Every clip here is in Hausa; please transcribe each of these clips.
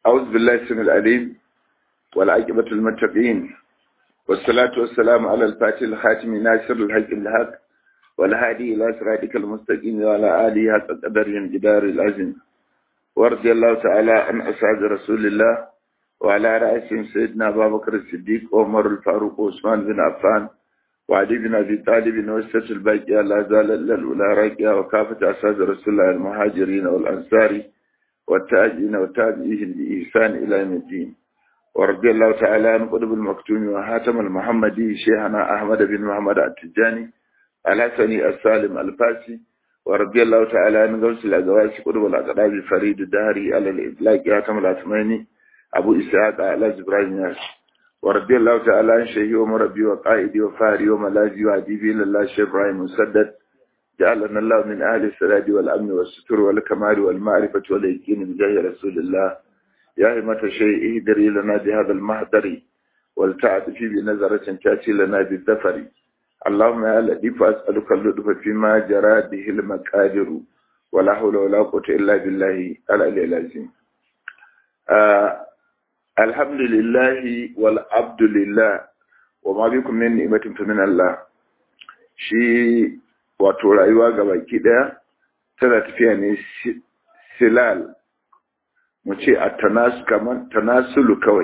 أعوذ بالله السميع العليم والعاقبة المتقين والصلاة والسلام على الفاتح الخاتم ناصر الحق الحق والهادي إلى صراطك المستقيم وعلى آله حق قدر الجدار العظيم ورضي الله تعالى عن أصحاب رسول الله وعلى رأسهم سيدنا أبا بكر الصديق وعمر الفاروق وعثمان بن عفان وعلي بن أبي طالب وسط الباقية لا زال إلا الأولى راقية وكافة أصحاب رسول الله المهاجرين والأنصار والتاجين والتابعين بإحسان إلى يوم الدين ورضي الله تعالى عن قطب المكتوم وحاتم المحمدي شيخنا أحمد بن محمد التجاني الحسني السالم الفاسي ورضي الله تعالى عن غوث الأزواج قطب الأقراب فريد الدهري على الإطلاق حاتم الأثماني أبو إسحاق على إبراهيم ياس ورضي الله تعالى عن شيخي ومربي وقائدي وفاري وملاذي وعديبي لله شيخ إبراهيم مسدد جعلنا الله من أهل السلاد والأمن والستر والكمال والمعرفة واليقين بجاه رسول الله يا همة شيء اهدري لنا بهذا المهدر والتعد في بنظرة تأتي لنا بالذفر اللهم يا لطيف أسألك اللطف فيما جرى به المقادر ولا حول ولا قوة إلا بالله العلي العظيم آه الحمد لله والعبد لله وما بكم من نعمة فمن الله shi wato rayuwa ga baki daya tana tafiya ne silal mu ce a tanasulu kawai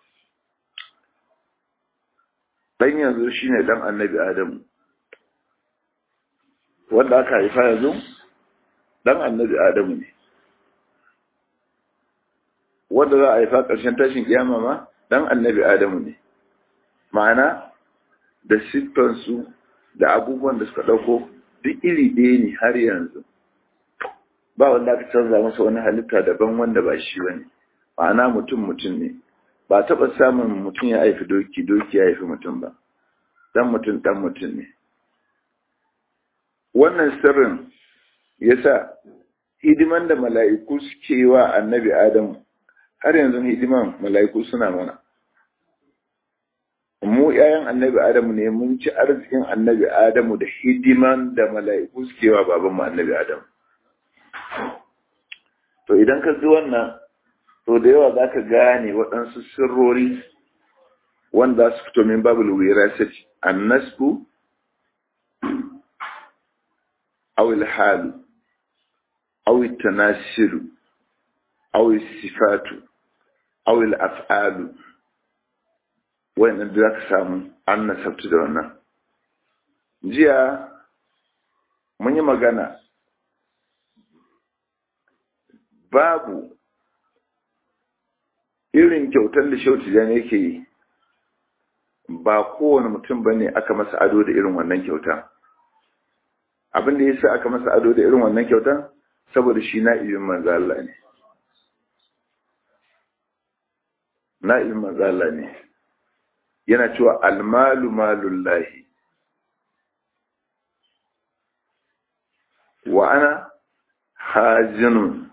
dan yanzu shine dan annabi adamu wanda aka haifa yanzu dan annabi adamu ne wanda za a haifa ƙarshen tashin kiyama ma dan annabi adamu ne ma'ana da siffansu da abubuwan da suka ɗauko duk iri ɗaya ne har yanzu ba wanda aka canza masa wani halitta daban wanda ba shi ba ne ma'ana mutum mutum ne ba taɓa samun mutum ya haifi doki doki ya haifi mutum ba dan mutum dan mutum ne wannan sirrin yasa hidiman da mala'iku suke wa annabi adamu har yanzu hidiman mala'iku suna mana mu ‘ya'yan annabi Adamu ne mun ci arzikin annabi Adamu da hidiman da mala'iku suke wa babanmu annabi Adamu. To idan ka ji wannan, to da yawa za ka gane waɗansu sirrori wanda su fito min babu wira sati, annasku, awil halu, awil tanasiru, awil sifatu, awil af'alu. wayannan da za ka samu an nasabtu da wannan jiya mun yi magana babu irin kyautar da shauti jan yake yi ba kowane mutum ba ne aka masa ado da irin wannan kyauta abin da ya sa aka masa ado da irin wannan kyauta saboda shi na'ibin manzo Allah ne na'ibin manzo Allah ne yana cewa almalu malullahi wa ana hajinun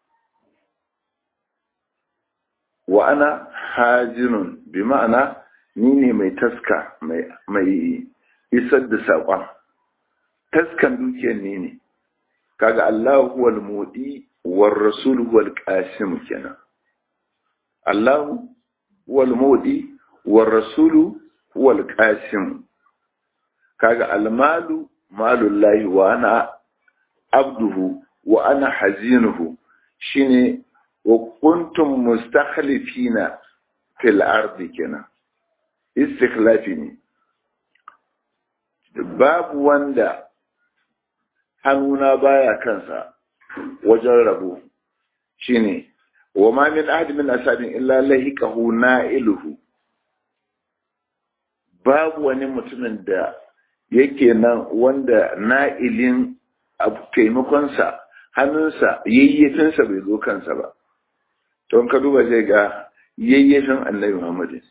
wa ana hajinun bi ma'ana ni ne mai taska mai isar da saƙon taskan dukiyar ni ne kaga Allah huwal mudi war rasul huwal qasim kenan Allah huwal mudi والرسول هو القاسم kaga almalu malullahi wa ana abduhu wa ana hazinuhu shine wa kuntum mustakhlifina fil ardi kenan istikhlafi ne babu wanda hannuna baya kansa wajen rabo shine wa ma min ahad min asabin illa lahiqahu na'iluhu babu wani mutumin da yake nan wanda na'ilin taimakonsa hannunsa yayyafinsa bai zo kansa ba don ka duba zai ga yayyafin annabi muhammadu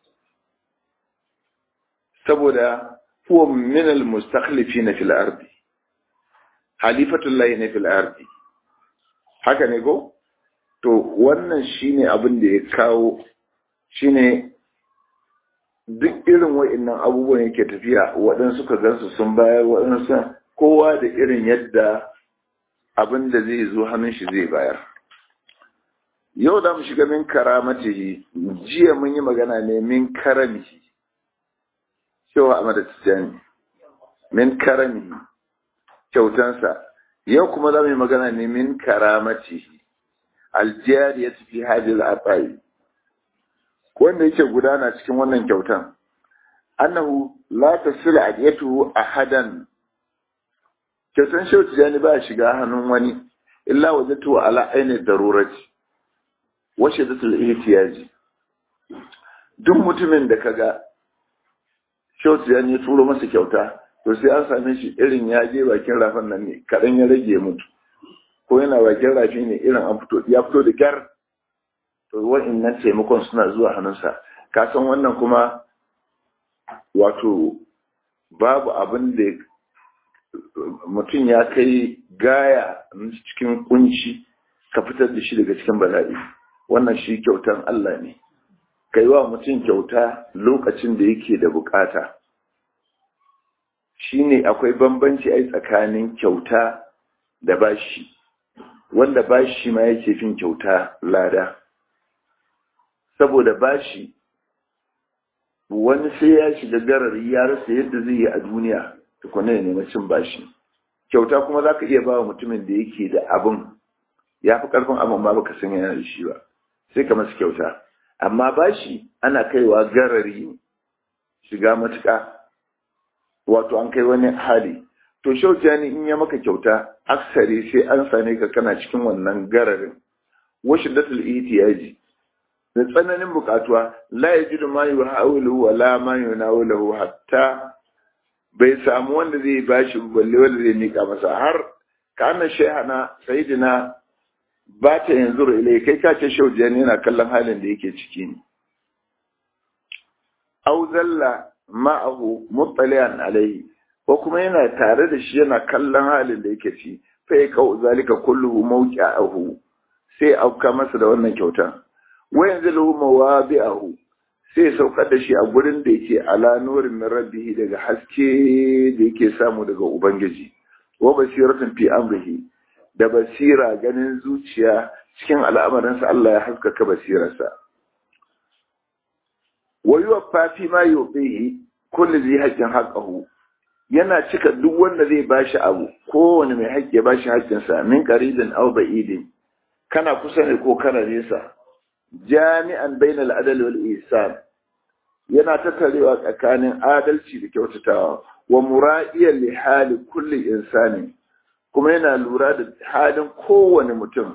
saboda huwa min al-mustakhlifi na fil ardi halifatullahi na fil ardi haka ne ko to wannan shine abin da ya kawo shine duk irin wa'innan abubuwan yake tafiya waɗansu ka gansu sun bayar waɗansu kowa da irin yadda abin da zai zo hannun shi zai bayar yau da mu shiga min karamatihi jiya mun yi magana ne min karamihi cewa a madatijani min karamihi kyautansa yau kuma za mu yi magana ne min karamatihi aljiyar ya tafi hajjil atsayi wanda yake gudana cikin wannan kyautan annahu la tasila adiyatuhu ahadan kyautan shehu tijani ba shiga hannun wani illa wajatu ala aini darurati wa shiddatul ihtiyaji duk mutumin da kaga shehu tijani ya turo masa kyauta to sai an same shi irin ya je bakin rafin nan ne kadan ya rage mutu ko yana bakin rafi ne irin an fito ya fito da kyar to wa'annan taimakon suna zuwa hannunsa ka san wannan kuma wato babu abin da mutum ya kai gaya cikin kunci ka fitar da shi daga cikin bala'i wannan shi kyautan Allah ne kai wa mutum kyauta lokacin da yake da bukata shine akwai bambanci ai tsakanin kyauta da bashi wanda bashi ma yake fin kyauta lada saboda bashi wani sai ya shiga garari ya rasa yadda zai yi a duniya tukuna ya nemi cin bashi kyauta kuma za ka iya ba wa mutumin da yake da abin ya fi ƙarfin abin ba baka san yana da shi ba sai ka masa kyauta amma bashi ana kaiwa garari shiga matuƙa wato an kai wani hali to shauta ne in ya maka kyauta aksari sai an same ka kana cikin wannan gararin washi datul ihtiyaji da tsananin bukatuwa la yajidu ma yuhawilu wa la ma yunawilu hatta bai samu wanda zai bashi balle wanda zai mika masa har kana shehana sayidina ba ta yanzu ilai kai ka ce shaujiyan yana kallon halin da yake ciki ne au zalla ma'ahu muttaliyan alaihi ko kuma yana tare da shi yana kallon halin da yake ci fa ya kau zalika kulluhu mawqi'ahu sai auka masa da wannan kyauta wa yanzilu mawabi'ahu sai saukar da shi a gurin da yake ala nurin min rabbihi daga haske da yake samu daga ubangiji wa basiratun fi amrihi da basira ganin zuciya cikin al'amarinsa Allah ya haskaka basirarsa wa yuwaffa fi ma yubihi kullu zai haqqin haqqahu yana cika duk wanda zai bashi abu kowane mai haƙƙi ya bashi haƙƙinsa min qaribin aw ba'idin kana kusa ne ko kana nesa jami'an bainal adal wal ihsan yana tattarewa tsakanin adalci da kyautatawa wa mura'iyan li hali kulli insani kuma yana lura da halin kowane mutum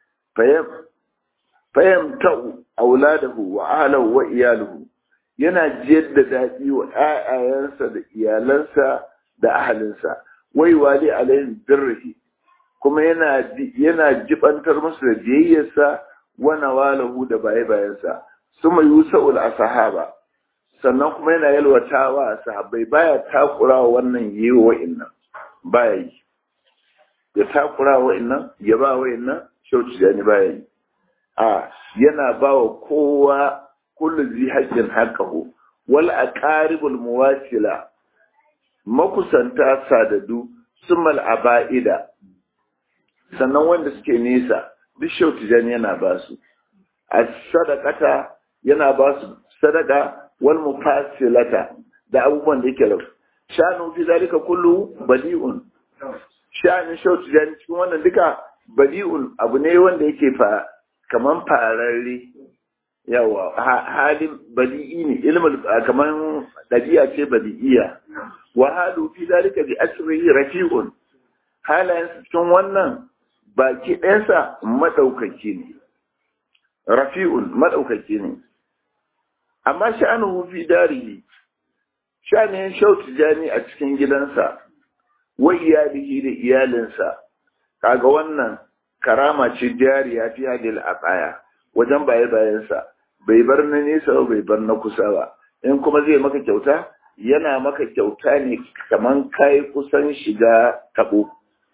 fayamta'u auladahu wa ahlahu wa iyaluhu yana jiyar da daɗi wa ‘ya'yayensa da iyalansa da ahalinsa, wai wali alayhin birrihi, kuma yana jibantar musu da biyayyarsa wana walahu da baye-bayansa, su mai yusa'ul a sahaba, sannan kuma yana yalwatawa a sahabbai baya takura wa wannan yi wa wa'innan, baya yi. Ya takura wa wa'innan, ya ba wa'innan, shauci da ni baya yi. A yana ba wa kowa kullu zi haƙƙin haƙƙahu wal aqaribul muwasila makusanta sadadu sumal aba'ida sannan wanda suke nesa duk shautijan yana ba su as-sadaqata yana ba su sadaka wal mufasilata da abubuwan da yake lau shanu fi zalika kullu badi'un shanu shautijan cikin wannan duka badi'un abu ne wanda yake fa kaman fararre yawa halin badi'i ne ilmul kaman dabi'a ce badi'iya wa halu fi dalika bi asrihi rafi'un halayen cikin wannan baki ɗayansa madaukaki ne rafi'un madaukaki ne amma sha'anuhu fi darihi sha'anin shautu jani a cikin gidansa wa iyalihi da iyalinsa kaga wannan karama ce jariya fi hadil aqaya wajen baye bayansa bai bar na nesa ba bai bar na kusa ba in kuma zai maka kyauta yana maka kyauta ne kaman kai kusan shiga tabo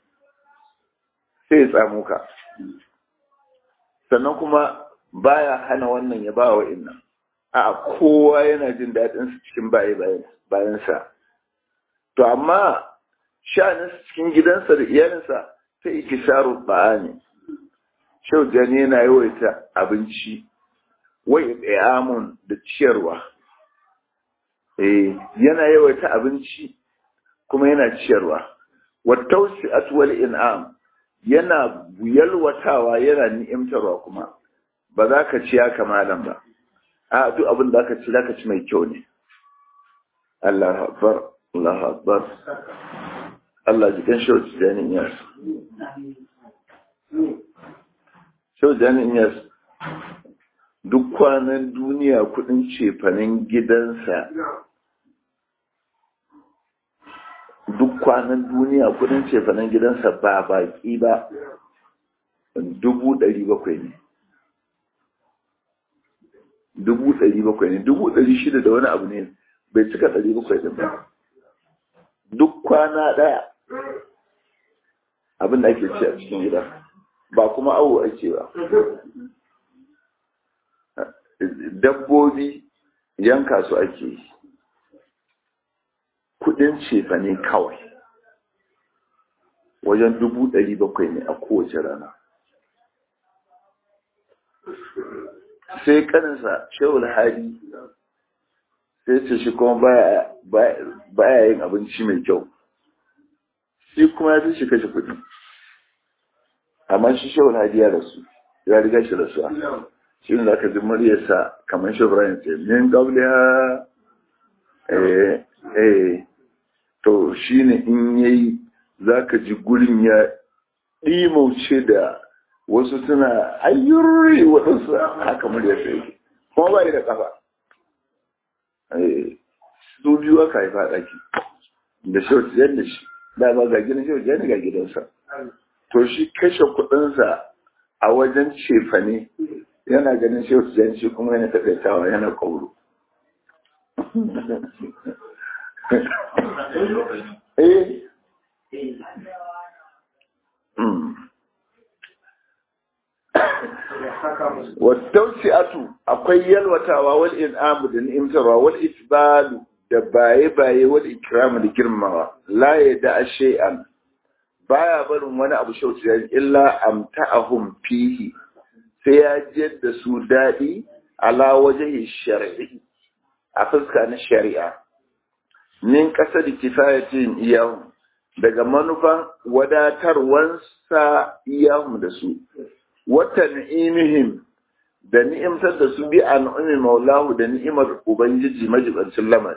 sai tsamo ka sannan kuma baya hana wannan ya ba wa innan a kowa yana jin daɗin su cikin baye bayansa to amma sha'anin cikin gidansa da iyalinsa ta ikisaru ba'a ne shau jani yana yawaita abinci wai amun da ciyarwa eh yana yawaita abinci kuma yana ciyarwa wattausi atwal in'am yana yalwatawa yana ni'imtarwa kuma ba za ka ci ya kamalan ba a duk abin da aka ci za ka ci mai kyau ne Allah akbar Allah akbar Allah jikin shauci janin yas shauci janin yas duk kwanan duniya kudin cefanen gidansa duk kwanan duniya kudin cefanen gidansa ba baki ba dubu ɗari bakwai ne dubu ɗari bakwai ne dubu ɗari shida da wani abu ne bai cika ɗari bakwai ɗin ba duk kwana ɗaya abin da ake ci a cikin gida ba kuma awo ake ba dabbobi yanka su ake yi kudin cefa ne kawai wajen dubu ɗari bakwai ne a kowace rana sai kaninsa shehul hadi sai ce shi kuma baya yin abinci mai kyau shi kuma ya fi shi kashe kudi amma shi shehul hadi ya rasu ya riga shi rasuwa shi ne zaka ji muryarsa kamar shi Ibrahim ce min qabliha eh eh to shine in yayi zaka ji gurin ya dimauce da wasu suna ayyurri waɗansu haka muryarsa yake kuma ba da kafa eh su biyu aka haifa ɗaki da shauci yadda shi da ba ga gidan shauci yadda ga gidansa to shi kashe kuɗinsa a wajen cefane yana ganin shi su shi kuma yana takaitawa yana kauro eh atu akwai yalwatawa wal in'amu da ni'imtarwa wal isbalu da baye baye wal ikramu da girmawa la ya da shay'an baya barin wani abu shauci illa amta'ahum fihi sai ya jiyar da su daɗi ala waje shari'i a fuska na shari'a min ƙasa da kifayatin iyahun daga manufan wadatarwansa iyahun da su wata ni'imihim da ni'imtar da su bi a nu'umin maulahu da ni'imar ubangiji majibancin lamar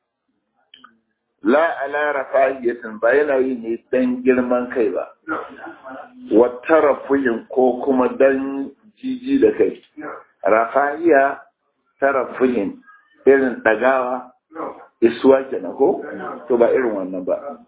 la ala rafahiyatin ba yana yi ne dan girman kai ba wata rafuyin ko kuma dan jiji da kai rafahiya tarafuhin irin ɗagawa isuwa kenan ko to ba irin wannan ba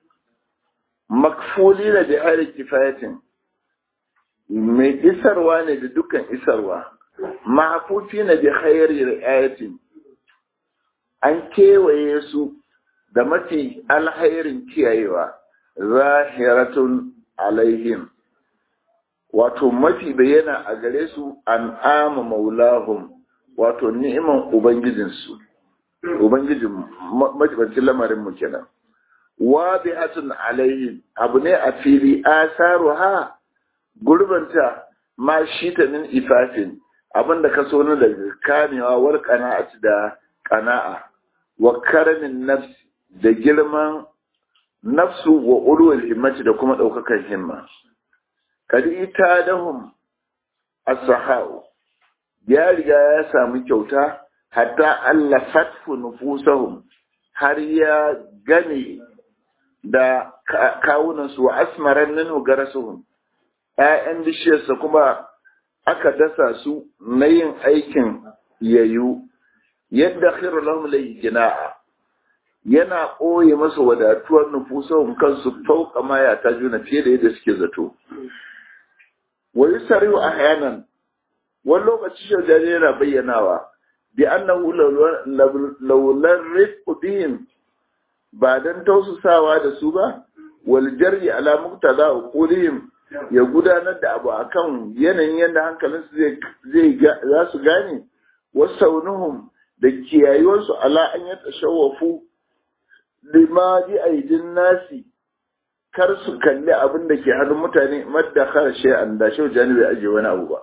makfuli na da hari kifayatin mai isarwa ne da dukkan isarwa mahafufi na da hayari ri'ayatin an kewaye su da mafi alhairin kiyayewa zahiratun alaihim wato mafi bayyana a gare su an ama maulahum wato ni'iman ubangijinsu ubangijin majibancin lamarin mu kenan wa bi'atun alaihim abu ne a fili asaru ha gurbanta ma shi ta min ifafin abinda ka so na daga kamewa war qana'ati da qana'a wa karamin nafsi da girman nafsu wa ulul himmati da kuma daukakan himma kadi ita dahum as-sahau ya riga ya samu kyauta hatta Allah fatfu nufusahum har ya gane da kawunansu wa asmaran minhu garasuhum ƴaƴan bishiyarsa kuma aka dasa su na yin aikin yayu yadda khiru lahum layyina'a yana ɓoye masa wadatuwar nufusahum kansu fauka ma ya ta juna fiye da yadda suke zato wa yusariu ahyanan wani lokaci shaujari yana bayyanawa bi annahu laular rifqu bihim ba dan tausasawa da su ba wal jarri ala muqtada uqulihim ya gudanar da abu akan yanayin yadda hankalinsu zai zai za su gane wasaunuhum da kiyayuwarsu ala an ya tashawwafu lima bi aidin nasi kar su kalli abin da ke hannun mutane madda kar shay'an da shau jani bai ajiye wani abu ba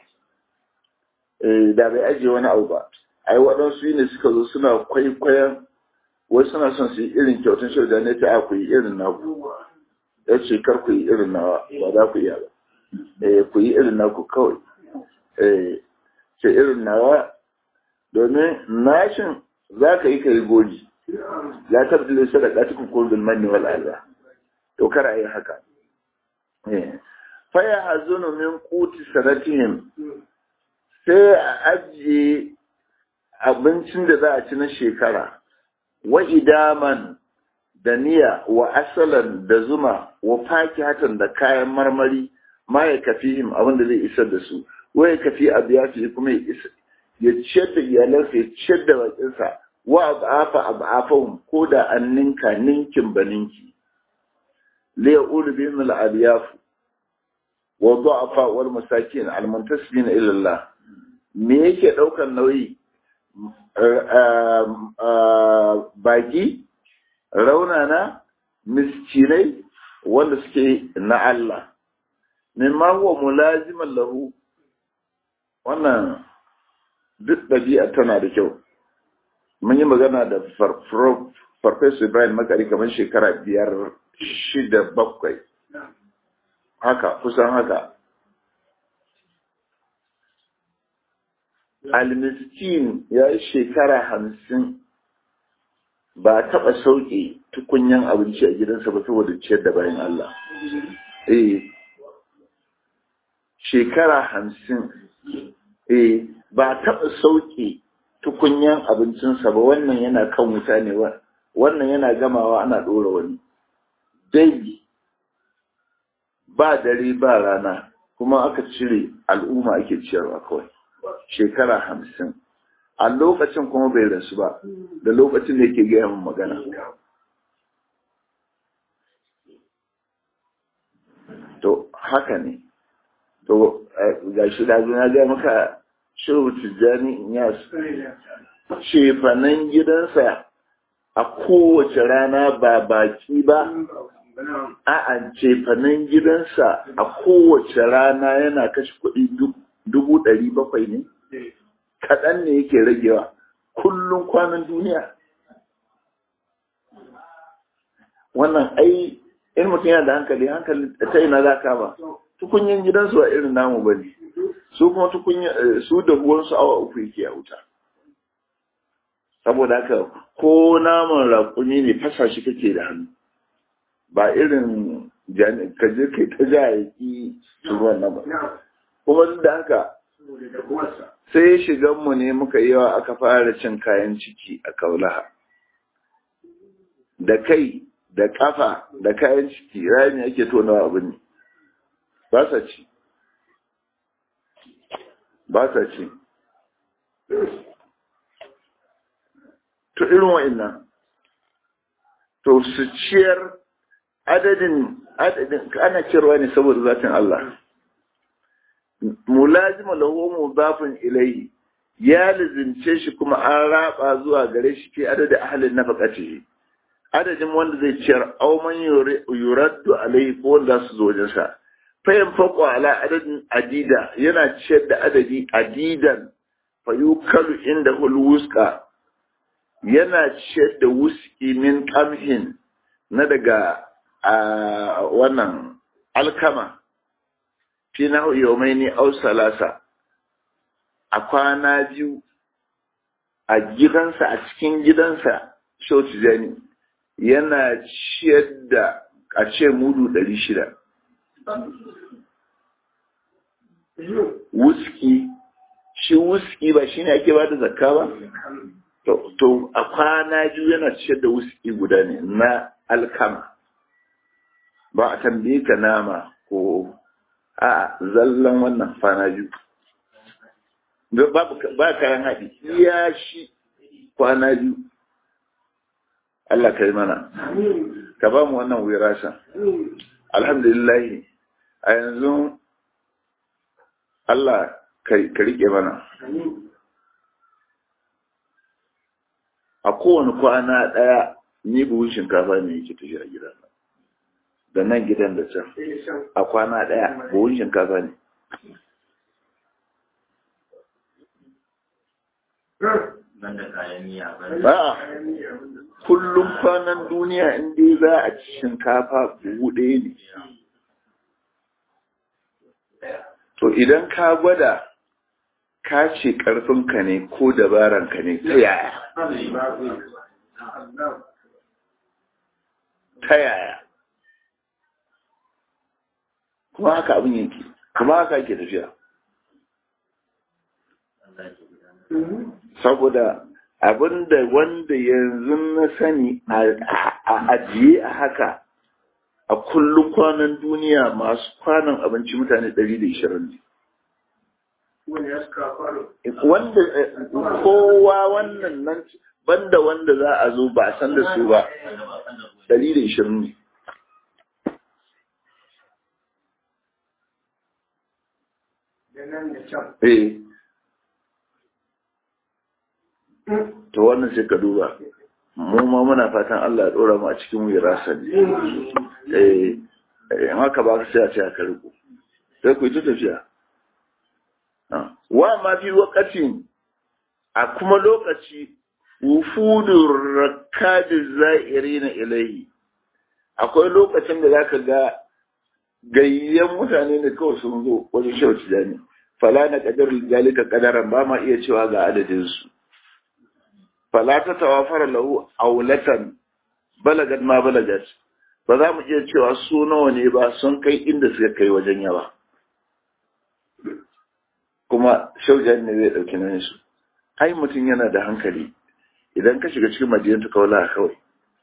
eh da bai ajiye wani abu ba ai waɗansu ne suka zo suna kwaikwayon wai suna son su yi irin kyautan shau jani ta a ku yi irin naku ya ce kar ku yi irin nawa ba za ku iya ba eh ku yi irin naku kawai eh ce irin nawa domin nashin za ka yi ka yi goji la tabdilu sadaqatukum qul bil manni wal adha to kar a yi haka faya hazunu min kuti sanatihim sai a ajiye abincin da za a ci na shekara wa idaman da niya wa asalan da zuma wa fakihatan da kayan marmari ma ya kafi him abin da zai isar da su wa ya kafi abu ya fi kuma ya ciyar da iyalansa ya ciyar da bakinsa wa abu afa abu afahun ko da an ninka ninkin ba ninki ليؤول بهم الألياف والضعفاء والمساكين المنتسبين إلى الله me yake ɗaukar nauyi baki raunana miskinai wanda suke na Allah mimma huwa mulaziman lahu wannan duk ɗabi'a tana da kyau mun yi magana da farfesa ibrahim makari kamar shekara biyar shida bakwai haka kusan haka almiskin ya yi shekara hamsin ba taɓa sauƙe tukunyan abinci a gidansa ba saboda ciyar da bayan Allah eh shekara hamsin eh ba taɓa sauƙe tukunyan abincinsa ba wannan yana kan wuta ne wannan yana gamawa ana ɗora wani dangi ba dare ba rana kuma aka cire al'umma ake ciyarwa kawai shekara hamsin a lokacin kuma bai rasu ba da lokacin da yake gaya min magana to haka ne to ga shi da na gaya maka shehu tijjani ya cefanen gidansa a kowace rana ba baki ba a cefanen gidansa a kowace rana yana kashe kuɗi dubu ɗari bakwai ne kaɗan ne yake ragewa kullum kwanan duniya wannan ai in mutum yana da hankali hankali ta ina za ka ba tukunyin gidansu a irin namu ba ne su kuma tukunya su da ruwansu awa uku yake a wuta saboda haka ko naman raƙumi ne fasa shi kake da hannu ba irin ka je kai ta ja ya ki ruwan nan ba kuma duk da haka sai shiganmu ne muka yawa aka fara cin kayan ciki a kaulaha da kai da kafa da kayan ciki rami ake tonawa abin ne ba sa ci ba sa ci to irin wa'annan to su ciyar adadin adadin ana ciyarwa ne saboda zatin Allah mulazima lahu mudafin ilayhi ya lizince shi kuma an raba zuwa gare shi fi adadin ahlin nafaqatihi adadin wanda zai ciyar aw man yuraddu alayhi ko wanda su zo wajen sa fayan faqo ala adadin adida yana ciyar da adadi adidan fayukalu inda hul wusqa yana ciyar da wuski min qamhin na daga wannan alkama fi na yaumaini au salasa a kwana biyu a gidansa a cikin gidansa shautu jani yana ciyar da a ce mudu ɗari shida wuski shi wuski ba shi ne ake ba da zakka ba to a kwana biyu yana ciyar da wuski guda ne na alkama ba a tambaye ka nama ko a zallan wannan kwana biyu ba kayan haɗi iya shi kwana biyu Allah ka yi mana ka ba mu wannan wirasa alhamdulillah a yanzu Allah ka riƙe mana a kowane kwana ɗaya ni buhun shinkafa ne yake tafiya gida da nan gidan da can a kwana ɗaya buhun shinkafa ne ba kullum kwanan duniya in dai za a ci shinkafa buhu ɗaya ne to idan ka gwada ka ce ƙarfinka ne ko dabaranka ne ta yaya ta yaya kuma haka abin yake kuma haka ake tafiya saboda abinda wanda yanzu na sani a ajiye a haka a kullum kwanan duniya masu kwanan abinci mutane 120 ne wanda kowa wannan nan banda wanda za a zo ba san da su ba 120 ne eh to wannan sai ka duba mu ma muna fatan Allah ya dora mu a cikin wirasa ne eh in haka ba ka sai a ce aka riko sai ku yi ta tafiya wa ma fi waqatin a kuma lokaci wufudur rakkaji za'irina ilaihi akwai lokacin da zaka ga gayyan mutane ne kawai sun zo wajen shehu tijani fala na kadar zalika kadaran ba ma iya cewa ga adadin su fala ta tawafara lahu aulatan balagat ma balagat ba za mu iya cewa su nawa ne ba sun kai inda suka kai wajen yawa kuma shaujan ne zai ɗauki nan su ai mutum yana da hankali idan ka shiga cikin madinatu kaula kawai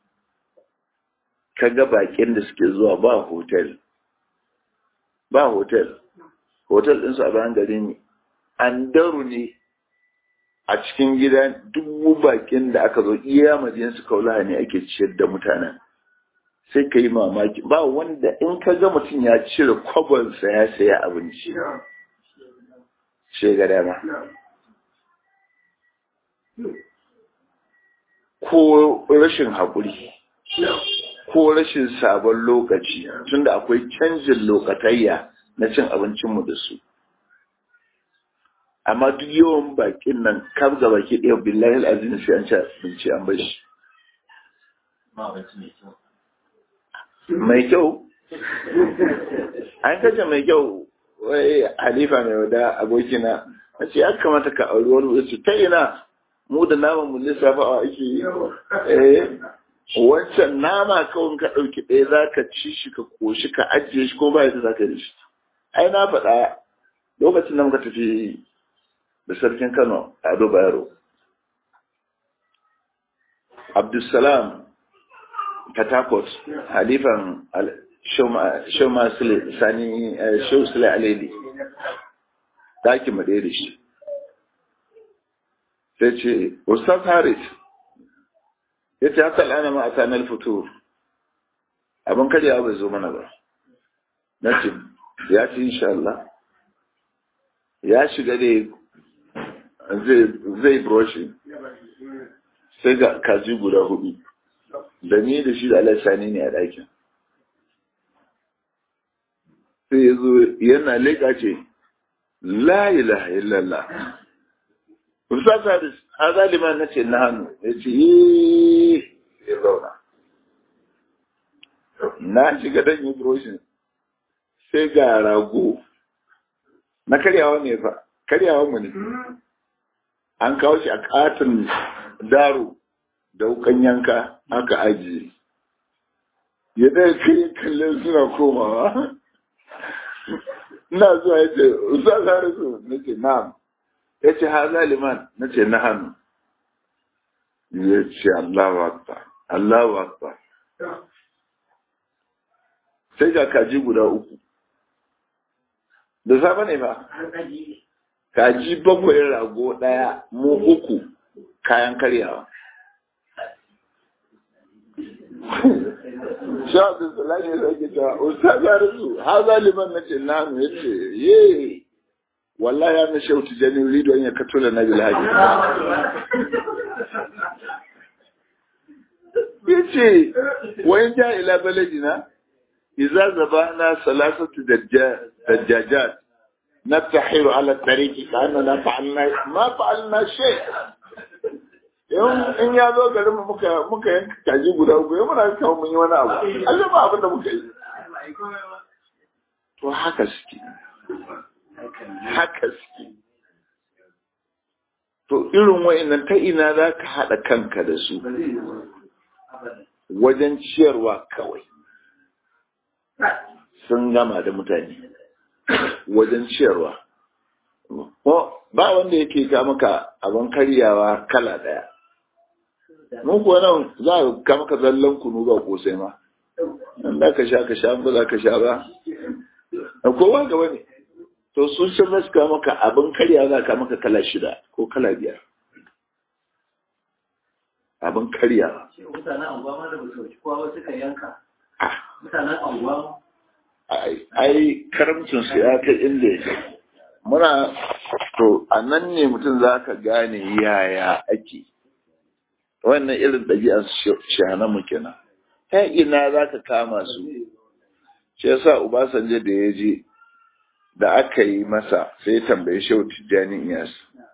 ka ga bakin da suke zuwa ba hotel ba hotel hotel ɗinsu a bayan gari ne an daru ne a cikin gida dubu bakin da aka zo iya madinatu kaula ne ake ciyar da mutanen sai ka yi mamaki ba wanda in ka ga mutum ya cire kwabonsa ya saya abinci ga dama ko rashin haƙuri ko rashin sabon lokaci tunda akwai canjin lokatayya na cin abincinmu da su amma duk yawan bakin nan kam ga baki ɗaya billahi azim sai an ci abinci an bar shi mai kyau an kace mai kyau wai halifa mai wada abokina na ce ya kamata ka auri wani wasu ta ina mu da naman mu lissafa a ake yi eh wancan nama kawai ka ɗauki ɗaya za ka ci shi ka koshi ka ajiye shi ko ba yadda za ka yi shi ai na faɗa lokacin da muka tafi da sarkin kano a ado bayero abdulsalam katakot halifan Shoma Sule Sani Shehu Sule Aleli ɗakin mu ɗaya da shi. Sai ce, Ustaz Haris, ya ce haka lana ma a sanar fito, abin karyawa bai zo mana ba. Na ce, ya ce insha Allah, ya shiga da zai broshi, sai ga kaji guda hudu, da ni da shi da Sani ne a ɗakin. sai ya zo yana leƙa ce la ilaha illallah Ustaz Haris, ha zalima na ce na hannu, ya ce yi ya zauna. Na shiga dan yi broshin sai ga rago na karyawa ne fa, karyawa mu ne. An kawo shi a katin daro da wukan yanka aka ajiye. Ya ɗaya kai kallon suna komawa. ina zuwa ya ce ustaz harisu na ce na'am ya ce ha zaliman na ce na hannu ya ce Allahu akbar Allahu akbar sai ga kaji guda uku da safe ne ba kaji bakwai rago daya mu uku kayan karyawa sha da salami ya sake cewa ustaz harisu ha zaliman na ce na'am ya ce ye wallahi ya na shautu janin ridon ya kato da nabil haji ya ce wayan ja ila baladina idza zabana salasatu dajjajat natahiru ala tariqi kana la fa'alna ma fa'alna shay in ya zo garin mu muka muka yanka kaji guda uku ya muna kawo mun yi wani abu Allah ba abin da muka yi to haka suke haka suke to irin wa'annan ta ina za ka haɗa kanka da su wajen ciyarwa kawai sun gama da mutane wajen ciyarwa ba wanda yake ka maka abin karyawa kala ɗaya mun kuwa nan za a ka maka zallan kunu ba kosai ma in za ka sha ka sha ba za ka sha ba kowa gaba ne to sun san za su kawo maka abin karya za ka maka kala shida ko kala biyar abin karya mutanen anguwa ma da ba su kowa suka yanka mutanen anguwa ai karamcin su ya kai inda ya muna to a nan ne mutum za ka gane yaya ake wannan irin ɗabi'ar shahanamu kenan ta ina za ka kama su shi yasa Obasanjo da ya je da aka yi masa sai ya tambayi Shehu Tijjani Iyas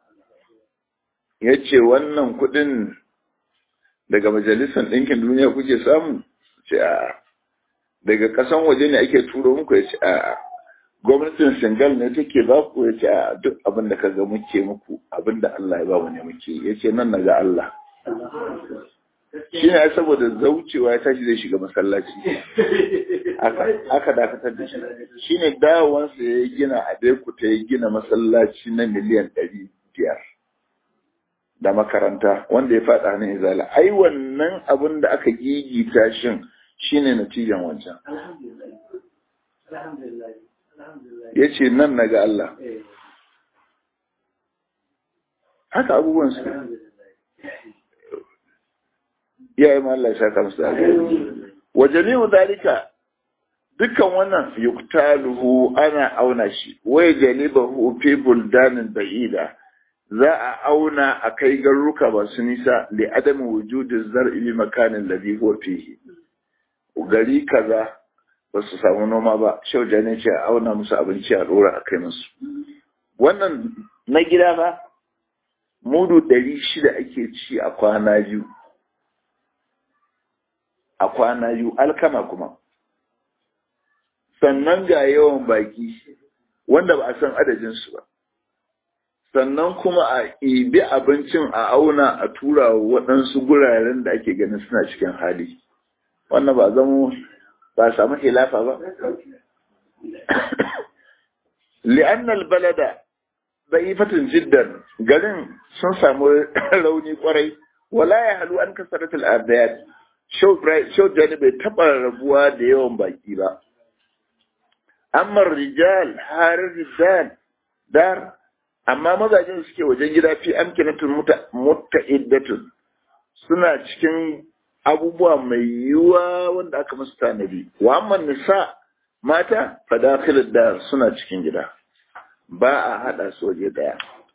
ya ce wannan kuɗin daga majalisar ɗinkin duniya kuke samu ce a daga ƙasan waje ne ake turo muku ya ce a gwamnatin Senegal ne take ba ku ya ce a duk abin da ka ga muke muku abin da Allah ya ba mu ne muke ya ce nan na ga Allah shi ne saboda zaucewa ya tashi zai shiga masallaci aka dakatar da shi shi ne dawowansa ya gina a ta ya gina masallaci na miliyan ɗari biyar da makaranta wanda ya faɗa hannun izala ai wannan abin da aka gigita shin shi ne natijan wancan ya ce nan na ga Allah haka abubuwan su iyaye ma Allah ya saka musu da wa jami'u dalika dukkan wannan yuktaluhu ana auna shi wai janibahu fi buldanin ba'ida za a auna a kai garuruka masu nisa li adami wujudin zar'i bi makanin ladhi huwa fihi gari kaza ba su samu noma ba shauja ne ce a auna musu abinci a dora a kai musu wannan na gida ba mudu ɗari shida ake ci a kwana biyu a kwana biyu alkama kuma sannan ga yawan baki wanda ba a san adadinsu ba sannan kuma a ibi abincin a auna a tura waɗansu guraren da ake ganin suna cikin hali wannan ba zama ba samu hilafa ba li'annal balada da'ifatin jiddan garin sun samu rauni kwarai wala ya halu an kasaratul ardayat Shau Jani bai taɓa rabuwa da yawan baki ba. Amma rijal har rijal dar, amma mazajen suke wajen gida fi amkinatun mutta iddatun suna cikin abubuwa mai yiwuwa wanda aka musu tanadi. Wa amma nisa mata fadakhilud dar suna cikin gida. Ba a haɗa su waje ɗaya.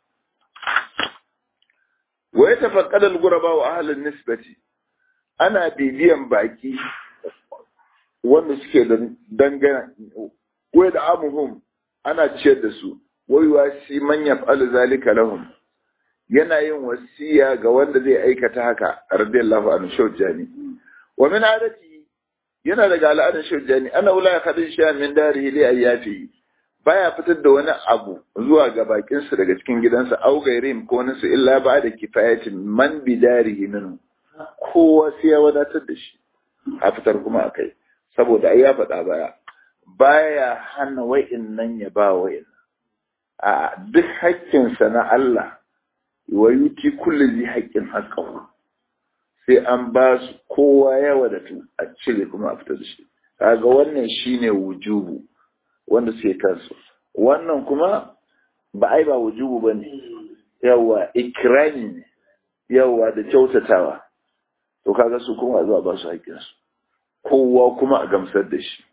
Wa ya tafaqqada al-ghuraba wa ahlun nisbati ana bibiyan baki wanda suke da dangana wai da amuhum ana ciyar da su wai wasi man yaf'alu zalika lahum yana yin wasiya ga wanda zai aikata haka radiyallahu anhu shawjani wa min adati yana daga al'adar shawjani ana wala kadin sha min darihi li ayyafi baya fitar da wani abu zuwa ga bakinsa daga cikin gidansa au gairim ko nasu illa ba da kifayatin man bidarihi minhu kowa sai ya wadatar da shi a fitar kuma a kai saboda ai ya faɗa baya baya hana wa'in nan ya ba wa'in a duk haƙƙinsa na Allah wa yuti kullu zai haƙƙin haƙƙahu sai an ba su kowa ya wadatu a cire kuma a fitar da shi kaga wannan shine wujubu wanda suke kansu wannan kuma ba ai ba wujubu bane yawa ikrami ne yawa da kyautatawa to kaga su kuma zuwa ba su haƙƙinsu kowa kuma a gamsar da shi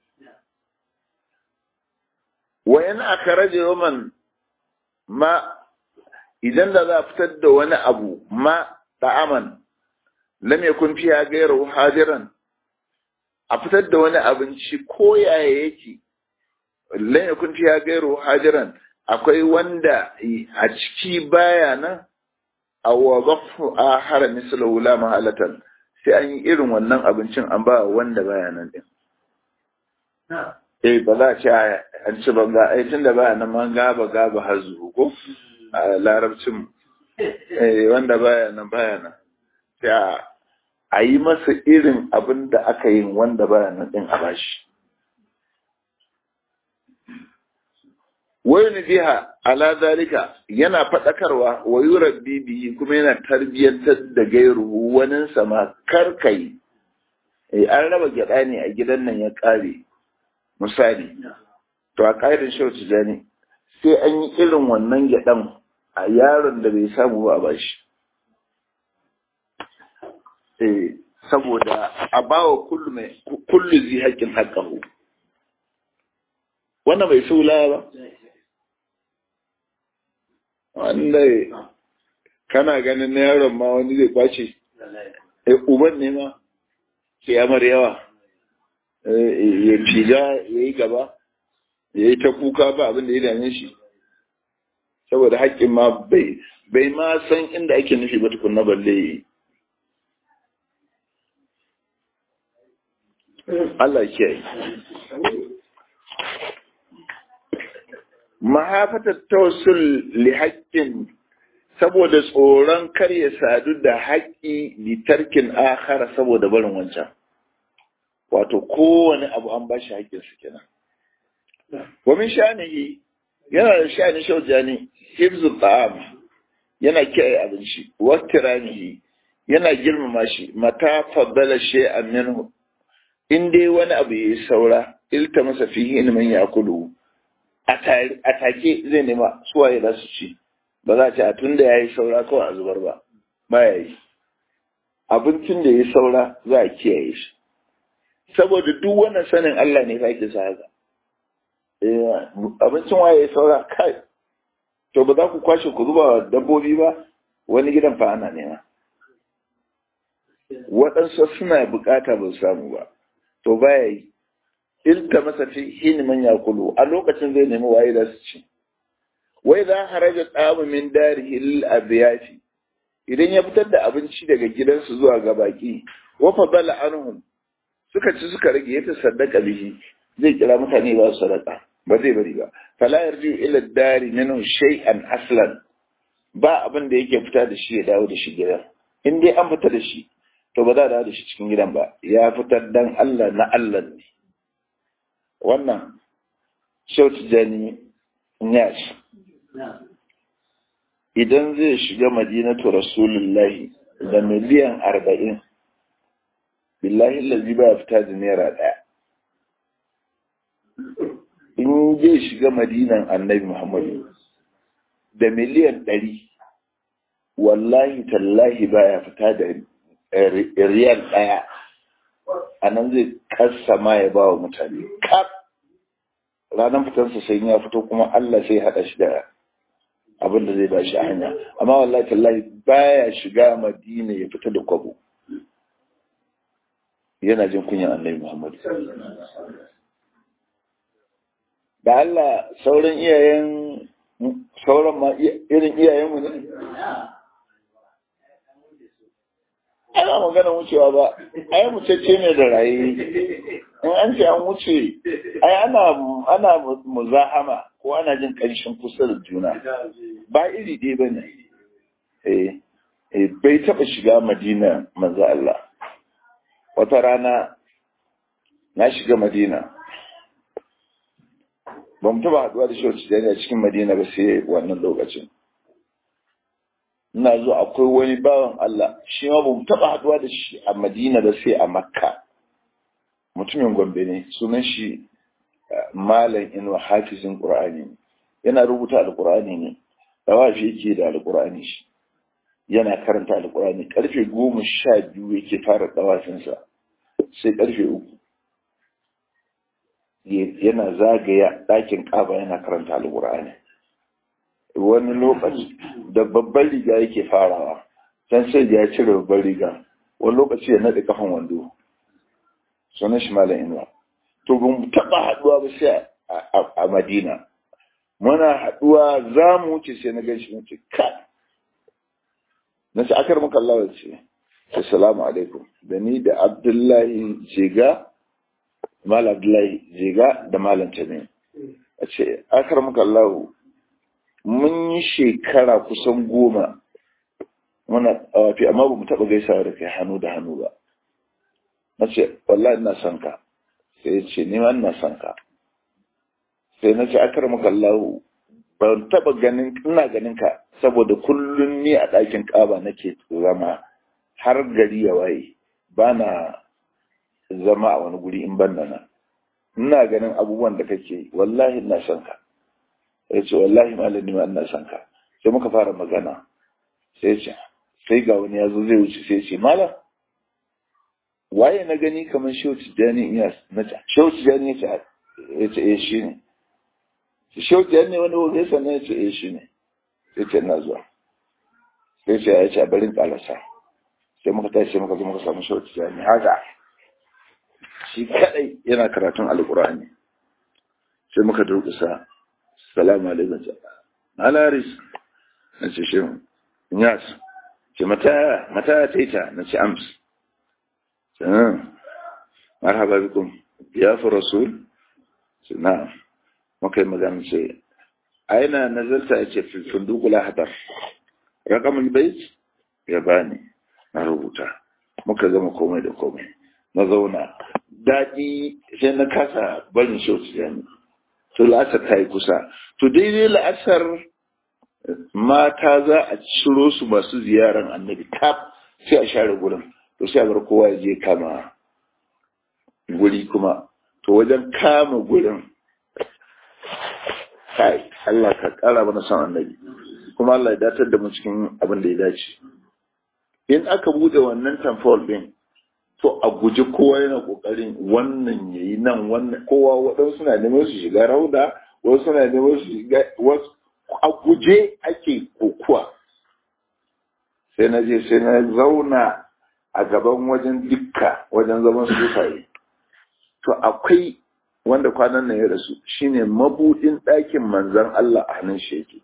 wayan aka rage yawan ma idan da za a fitar da wani abu ma ta'aman lam yakun fiha ghayru hadiran a fitar da wani abinci ko yaya yake lan yakun fiha gairu hajiran akwai wanda a ciki baya nan aw wadafu ahara mislahu la mahalatan sai an yi irin wannan abincin an ba wanda baya nan din eh ba za a ce an ci banga ai tunda baya nan man gaba gaba hazu ko a larabcin eh wanda baya nan baya nan sai a yi masa irin abin da aka yi wanda baya nan din a bashi wani biha ala zalika yana faɗakarwa wa yurabbi bihi kuma yana tarbiyyantar da gairu wani sama karkai eh an raba gyada ne a gidan nan ya ƙare misali to a ƙa'idar shau tijani sai an yi irin wannan gyaɗan a yaron da bai samu ba ba shi eh saboda a bawa kullu mai kullu zai haƙƙin haƙƙahu wannan bai sula ba wanda kana ganin na yaron ma wani zai kwace eh uban ne ma kiyamar yawa ya figa ya yi gaba ya yi ta kuka ba abin da ya dame shi saboda haƙƙin ma bai bai ma san inda ake nufi ba tukunna balle yi Allah ke yi mahafatar tawassul li haƙƙin saboda tsoron kar ya sadu da haƙƙi litarkin akhara saboda barin wancan wato kowane abu an ba shi haƙƙinsa kenan wa min sha'anihi yana da sha'ani shaujani hifzu ta'am yana kiyaye abinci wa tiranihi yana girmama shi mata faddala shay'an minhu in dai wani abu yayi saura ilta masa fihi in man yakulu a take zai nema suwaye za su ci ba za a ce a tun da ya yi saura kawai a zubar ba ba ya yi abincin da ya yi saura za a kiyaye shi saboda duk wannan sanin Allah ne fa yake sa haka abincin waye ya saura kai to ba za ku kwashe ku zuba dabbobi ba wani gidan fa ana nema waɗansu suna bukata ba su samu ba to baya yi ilta masa fi hin man yakulu a lokacin zai nemi waye da su ci wai za haraja tsamu min darihi lil abiyafi idan ya fitar da abinci daga gidansu zuwa ga baki wa fadala anhum suka ci suka rage ya tasaddaqa bihi zai kira mutane ba su sadaka ba zai bari ba fala yarji ila dari minhu shay'an aslan ba abin da yake fita da shi ya dawo da shi gidan in dai an fita da shi to ba za a dawo da shi cikin gidan ba ya fitar dan Allah na Allah ne wannan shautu jani yash idan zai shiga madinatu rasulullahi da miliyan arba'in billahi lalzi ba fita da naira ɗaya in zai shiga madinan annabi muhammadu da miliyan ɗari wallahi tallahi baya fita da riyal ɗaya a nan zai kasa ma ya ba wa mutane kaf ranar fitarsa sai ya fito kuma Allah sai haɗa shi da abin da zai ba shi a hanya amma wallahi tallahi baya shiga madina ya fita da kwabo yana jin kunyan annabi Muhammad da Allah sauran iyayen sauran ma irin iyayenmu ne ai ba magana wucewa ba ai mucece ne da raye in an ce an wuce ai ana ana muzahama ko ana jin kanshin kusa da juna ba iri ɗaya ba ne eh bai taɓa shiga madina manzo Allah wata rana na shiga madina ba mu taɓa haɗuwa da shi a cikin madina ba sai wannan lokacin ina zo akwai wani bawan Allah shi ma bamu taba haduwa da shi a Madina da sai a Makka mutumin Gombe ne sunan shi Malam Inu Hafizin Qur'ani yana rubuta Alqur'ani ne dawafi yake da Alqur'ani shi yana karanta Alqur'ani karfe goma sha biyu yake fara dawafinsa sai karfe uku yana zagaya ɗakin ƙaba yana karanta Alqur'ani wani lokaci da babban riga yake farawa can sai ya cire babban riga wani lokaci ya naɗe kafan wando sunan shi malam inuwa to ba mu taɓa haɗuwa ba sai a madina muna haɗuwa za mu wuce sai na gan shi mace ka na ce akar maka Allah ce assalamu alaikum da ni da abdullahi jega malam abdullahi jega da malam tamin a ce akar maka Allah mun yi shekara kusan goma muna tsawafi amma ba mu taɓa gaisawa da kai hannu da hannu ba na ce wallahi ina son ka sai ya ce ni ma ina son ka sai na ce akar maka Allah ban taɓa ganin ina ganin ka saboda kullum ni a ɗakin ƙaba nake zama har gari ya waye ba na zama a wani guri in ban nan ina ganin abubuwan da kake wallahi ina son ka ya ce wallahi malami ma ina son ka sai muka fara magana sai ce sai ga wani ya zo zai wuce sai ce malam waye na gani kamar shehu tijjani iya na ce shehu tijjani ya ce eh shi ne shehu tijjani wani wani sannan ya ce eh shi ne sai ce na zuwa sai ce ya ce a barin kalasa sai muka tashi sai muka zo muka samu shehu tijjani haka shi kadai yana karatun alkur'ani sai muka durkusa salamu alaikum alaris na ce shi yas ce mata mata ta ita na ce ams marhaba bikum ya fi rasul ce na muka yi magana ce aina nazarta ya ce fundukula hadar rakamun bait ya bani na rubuta muka gama komai da komai na zauna daɗi sai na kasa barin shautu yani to la'asar ta yi kusa to daidai la'asar mata za a ciro su masu ziyaran annabi kaf sai a share gurin to sai a bar kowa ya je kama guri kuma to wajen kama gurin kai Allah ka kara mana son annabi kuma Allah ya datar da mu cikin abin da ya dace in aka bude wannan tamfol din to a guji kowa yana kokarin wannan yayi nan wannan kowa waɗansu suna neman su shiga rauda wasu suna neman su shiga wasu a guje ake kokuwa sai na je sai na zauna a gaban wajen dukka wajen zaman sufaye to akwai wanda kwanan nan ya rasu shine mabudin ɗakin manzan Allah a hannun shi yake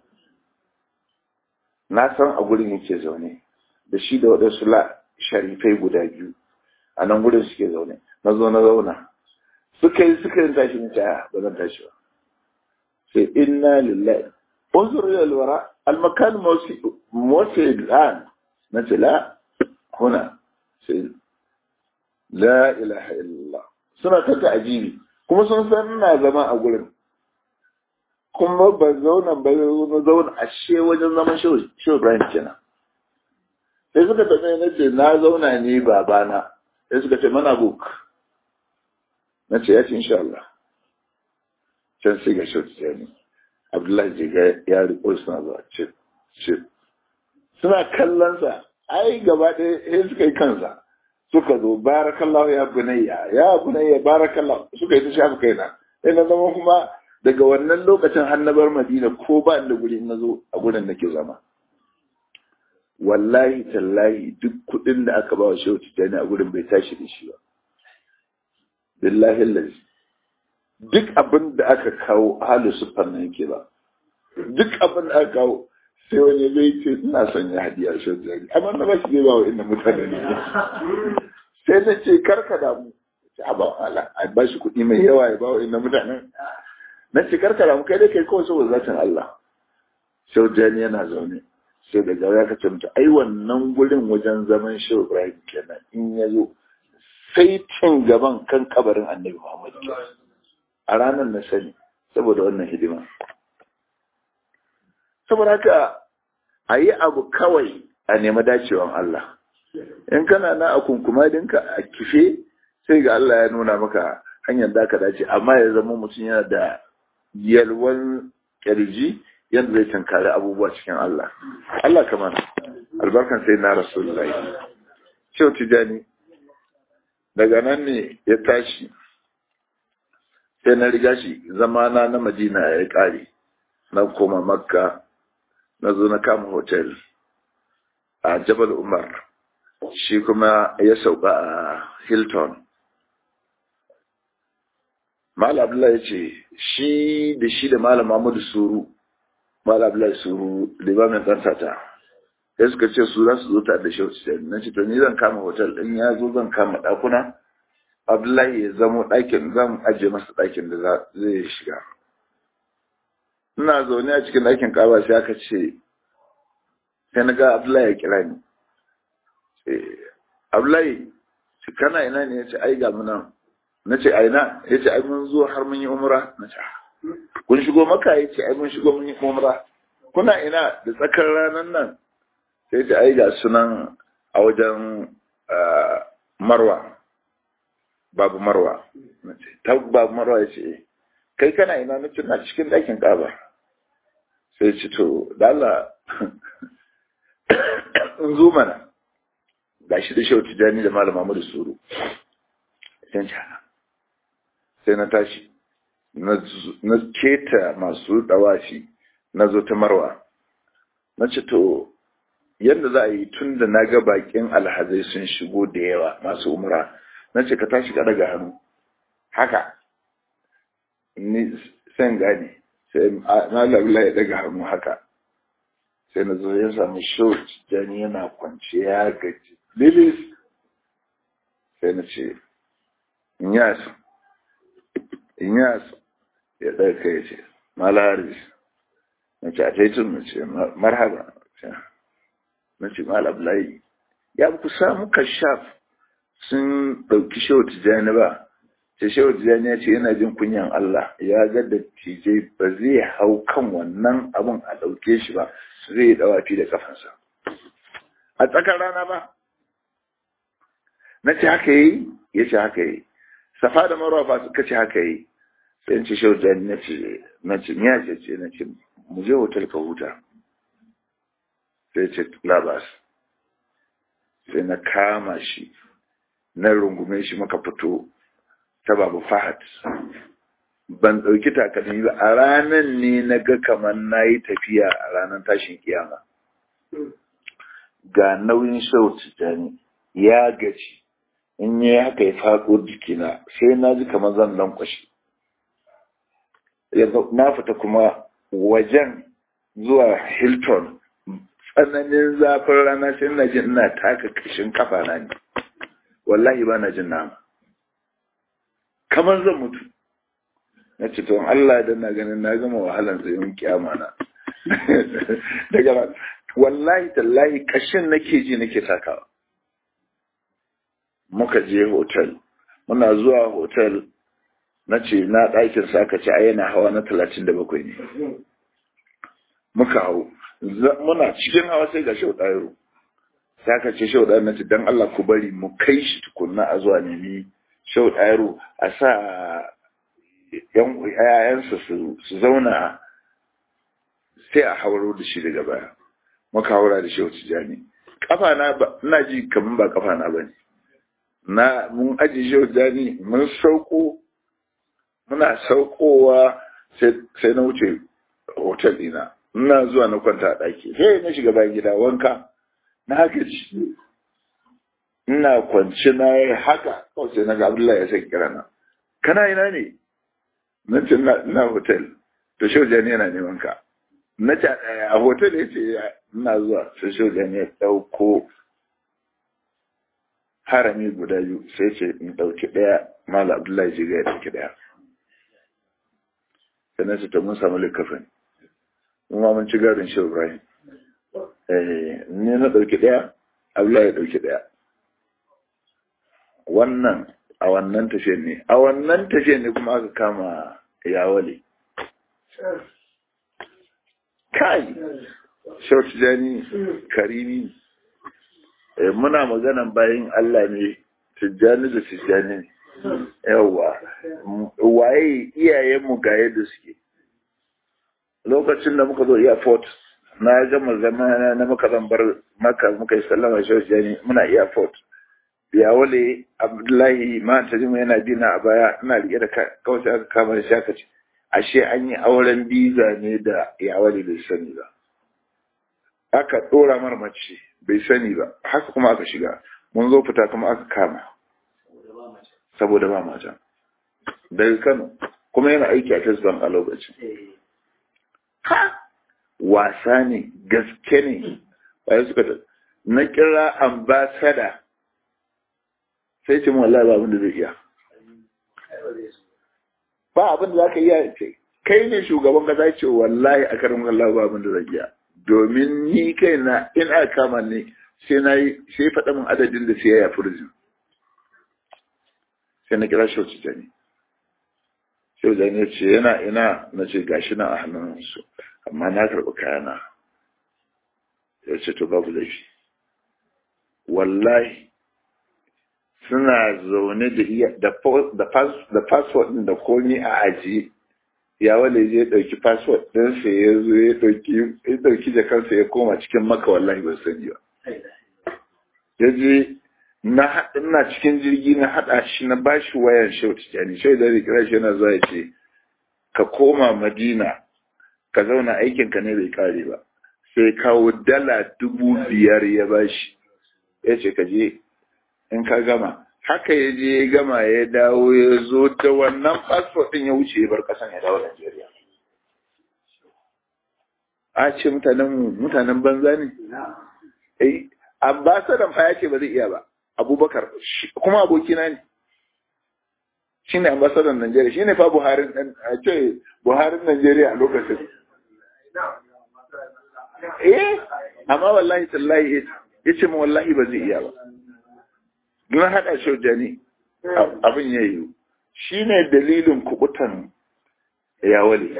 na san a gurin yake zaune da shi da waɗansu sharifai guda biyu a nan gudun suke zaune na zo na zauna suka yi suka yi tashi na caya ba zan tashi ba sai inna lillahi unzur ila alwara almakan mawsi al'an na ce la huna sai la ilaha illallah suna ta ta'ajibi kuma sun san ina zama a gurin kuma ba zauna ba na zauna a she wajen zaman shehu ibrahim kenan sai suka tafi na ce na zauna ne babana sai suka ce mana buk na ce ya ce insha Allah can sai ga shautu ya ne abdullahi jiga ya riko suna zuwa ce ce suna kallonsa ai gaba ɗaya sai suka yi kansa suka zo barakallahu ya bunayya ya bunayya barakallahu suka yi ta shafi kaina sai na zama kuma daga wannan lokacin har na bar madina ko ba da guri na zo a gurin nake zama wallahi tallahi duk kudin da aka ba wa shehu tijjani a gurin bai tashi da shi ba billahi lalzi duk abin da aka kawo halu sufan nan yake ba duk abin da aka kawo sai wani zai ce ina son ya hadiya shehu tijjani amma na ba shi zai ba wa inda mutane ne sai na ce karka damu a ba ala a ba shi kuɗi mai yawa ya ba wa inda mutanen na ce karka damu kai dai kai kawai saboda zatin Allah shehu tijjani yana zaune sai daga ya kace mutu ai wannan gurin wajen zaman shehu ibrahim kenan in ya zo sai cin gaban kan kabarin annabi muhammad a ranar na sani saboda wannan hidima saboda haka a yi abu kawai a nemi dacewan Allah in kana na a kunkumadinka a kife sai ga Allah ya nuna maka hanyar da ka dace amma ya zama mutum yana da yalwan kirji yadda zai tankari abubuwa cikin Allah. Allah kamar albarkan sai na Rasulullahi. Cewa tijani, daga nan ne ya tashi, sai na riga shi zamana na Madina ya ƙare, na koma Makka, na zo na kama hotel a Jabal Umar, shi kuma ya sauka a Hilton. Malam Abdullahi ya ce shi da shi da Malam Muhammadu Suru Malam Abdullahi Suru limamin ɗan sata sai suka ce su za su zo ta da shi na ce to ni zan kama hotel ɗin ya zo zan kama ɗakuna Abdullahi ya zamo ɗakin zan ajiye masa ɗakin da zai shiga ina zaune a cikin ɗakin kaba sai aka ce sai na ga Abdullahi ya kira ni Abdullahi kana ina ne ya ce ai ga mu nan na ce a ina ya ce ai mun zo har mun yi umra na ce kun shigo maka ya ce ai mun shigo mun yi umra kuna ina da tsakar ranar nan sai ce ai ga sunan a wajen marwa babu marwa na ce ta babu marwa ya ce kai kana ina na ce na cikin ɗakin ƙaba sai ce to da Allah in zo mana ga shi da shautu jani da malama mu da suru sai sai na tashi na keta masu dawashi na zo ta marwa na ce to yadda za a yi tun da na ga bakin alhazai sun shigo da yawa masu umra na ce ka tashi ka daga hannu haka ni sai gane sai na labula ya daga hannu haka sai na zo ya sami short jani yana kwance ya gaji lilis sai na ce inyas inyas ya ɗauka ya ce malaris na ce a taitun na ce marhaba na ce malablayi ya ku samu kashaf sun ɗauki shehu tijjani ba ce shehu tijjani ya ce yana jin kunyan Allah ya ga da tijai ba zai hau kan wannan abun a ɗauke shi ba zai yi ɗawafi da kafansa a tsakar rana ba na ce haka yi ya ce haka yi safa da marwa ba suka ce haka yi sai in ce shehu tijjani na ce na ce miya ce ce na ce mu je hotel ka huta sai ce labas sai na kama shi na rungume shi maka fito ta babu fahad ban ɗauki takalmi ba a ranar ne na ga kamar na yi tafiya a ranar tashin kiyama ga nauyin shau tijjani ya gaji in yi haka ya faɗo jikina sai na ji kamar zan lankwashe na fita kuma wajen zuwa hilton tsananin zafin rana sai na jin ina taka kashin kafa na ne wallahi ba na jin nama kamar zan mutu na ce to Allah da na ganin na gama wahalan tsayin kiyama na daga wallahi tallahi kashin nake ji nake takawa muka je hotel muna zuwa hotel na ce na ɗakin sa aka ce a yana hawa na talatin da bakwai ne muka hau muna cikin hawa sai ga shau ɗayaro sai aka ce shau ɗayaro na ce don Allah ku bari mu kai shi tukunna a zuwa nemi shau ɗayaro a sa yan yayansa su zauna sai a hauro da shi daga baya muka haura da shau tijani kafa na ina ji kamar ba kafa na bane na mun aji shau tijani mun sauko muna saukowa sai na wuce hotel ɗina ina zuwa na kwanta a ɗaki sai na shiga bayan gida wanka na gaji ina kwanci na yi haka kawai sai na ga abdullahi ya sai kira na kana ina ne na ce na hotel to shaujani yana neman ka na ce a hotel ya ce ina zuwa sai shaujani ya ɗauko harami guda biyu sai ce in ɗauki ɗaya mala abdullahi jiga ya ɗauki ɗaya sai na ce to mun samu likafin kuma mun ci garin shi Ibrahim. Ni na ɗauki ɗaya, Allah ya ɗauki ɗaya. Wannan a wannan tafiyan ne, a wannan tafiyan ne kuma aka kama yawale. Kai, Shau Tijjani Karimi, muna maganan bayan Allah ne, Tijjani da Tijjani ne. Yawwa, waye iyayenmu ga yadda suke. lokacin da muka zo airport na gama zama na muka zan bar maka muka yi sallama shi jani muna airport ya wale abdullahi ma ta jima yana bina a baya ina rike da kawai aka kama da shaka ce ashe an yi auren biza ne da ya wale bai sani ba aka dora mar mace bai sani ba haka kuma aka shiga mun zo fita kuma aka kama saboda ba mata daga Kano kuma yana aiki a First Bank a lokacin ha wasa ne gaske ne bayan suka ta na kira ambasada sai ce mu wallahi ba abin da zai iya ba abin da za ka iya ce kai ne shugaban kasa ce wallahi a karin wallahi ba abin da zai iya domin ni kai na in aka kama ne sai na yi sai faɗa min adadin da sai ya furzin sai na kira shi jani shi jani ya ce yana ina na ce gashi na a hannunsu amma na karɓi kayana ya ce to babu laifi wallahi suna zaune da iya da passport ɗin da komi a ajiye ya wale zai ɗauki passport ɗinsa ya zo ya ɗauki jakarsa ya koma cikin maka wallahi ban sani ba ya je na ina cikin jirgi na haɗa shi na bashi wayan shau tijani shau da kira shi yana zuwa ya ce ka koma madina ka zauna aikinka ne bai kare ba sai kawo dala dubu biyar ya bashi ya ce ka je in ka gama haka ya je ya gama ya dawo ya zo da wannan fasfot ɗin ya wuce ya bar ƙasan ya dawo Najeriya. A ce mutanen mutanen banza ne? Eh, ambasadan fa ya ce ba zai iya ba. Abubakar kuma abokina ne. Shi ne ambasadan Najeriya, shi ne fa Buharin a ce Buharin Najeriya a lokacin. Eh, amma wallahi tallahi ya ce ma wallahi ba zai iya ba. don haɗa shauja ne abin ya yi shi ne dalilin kubutan yawale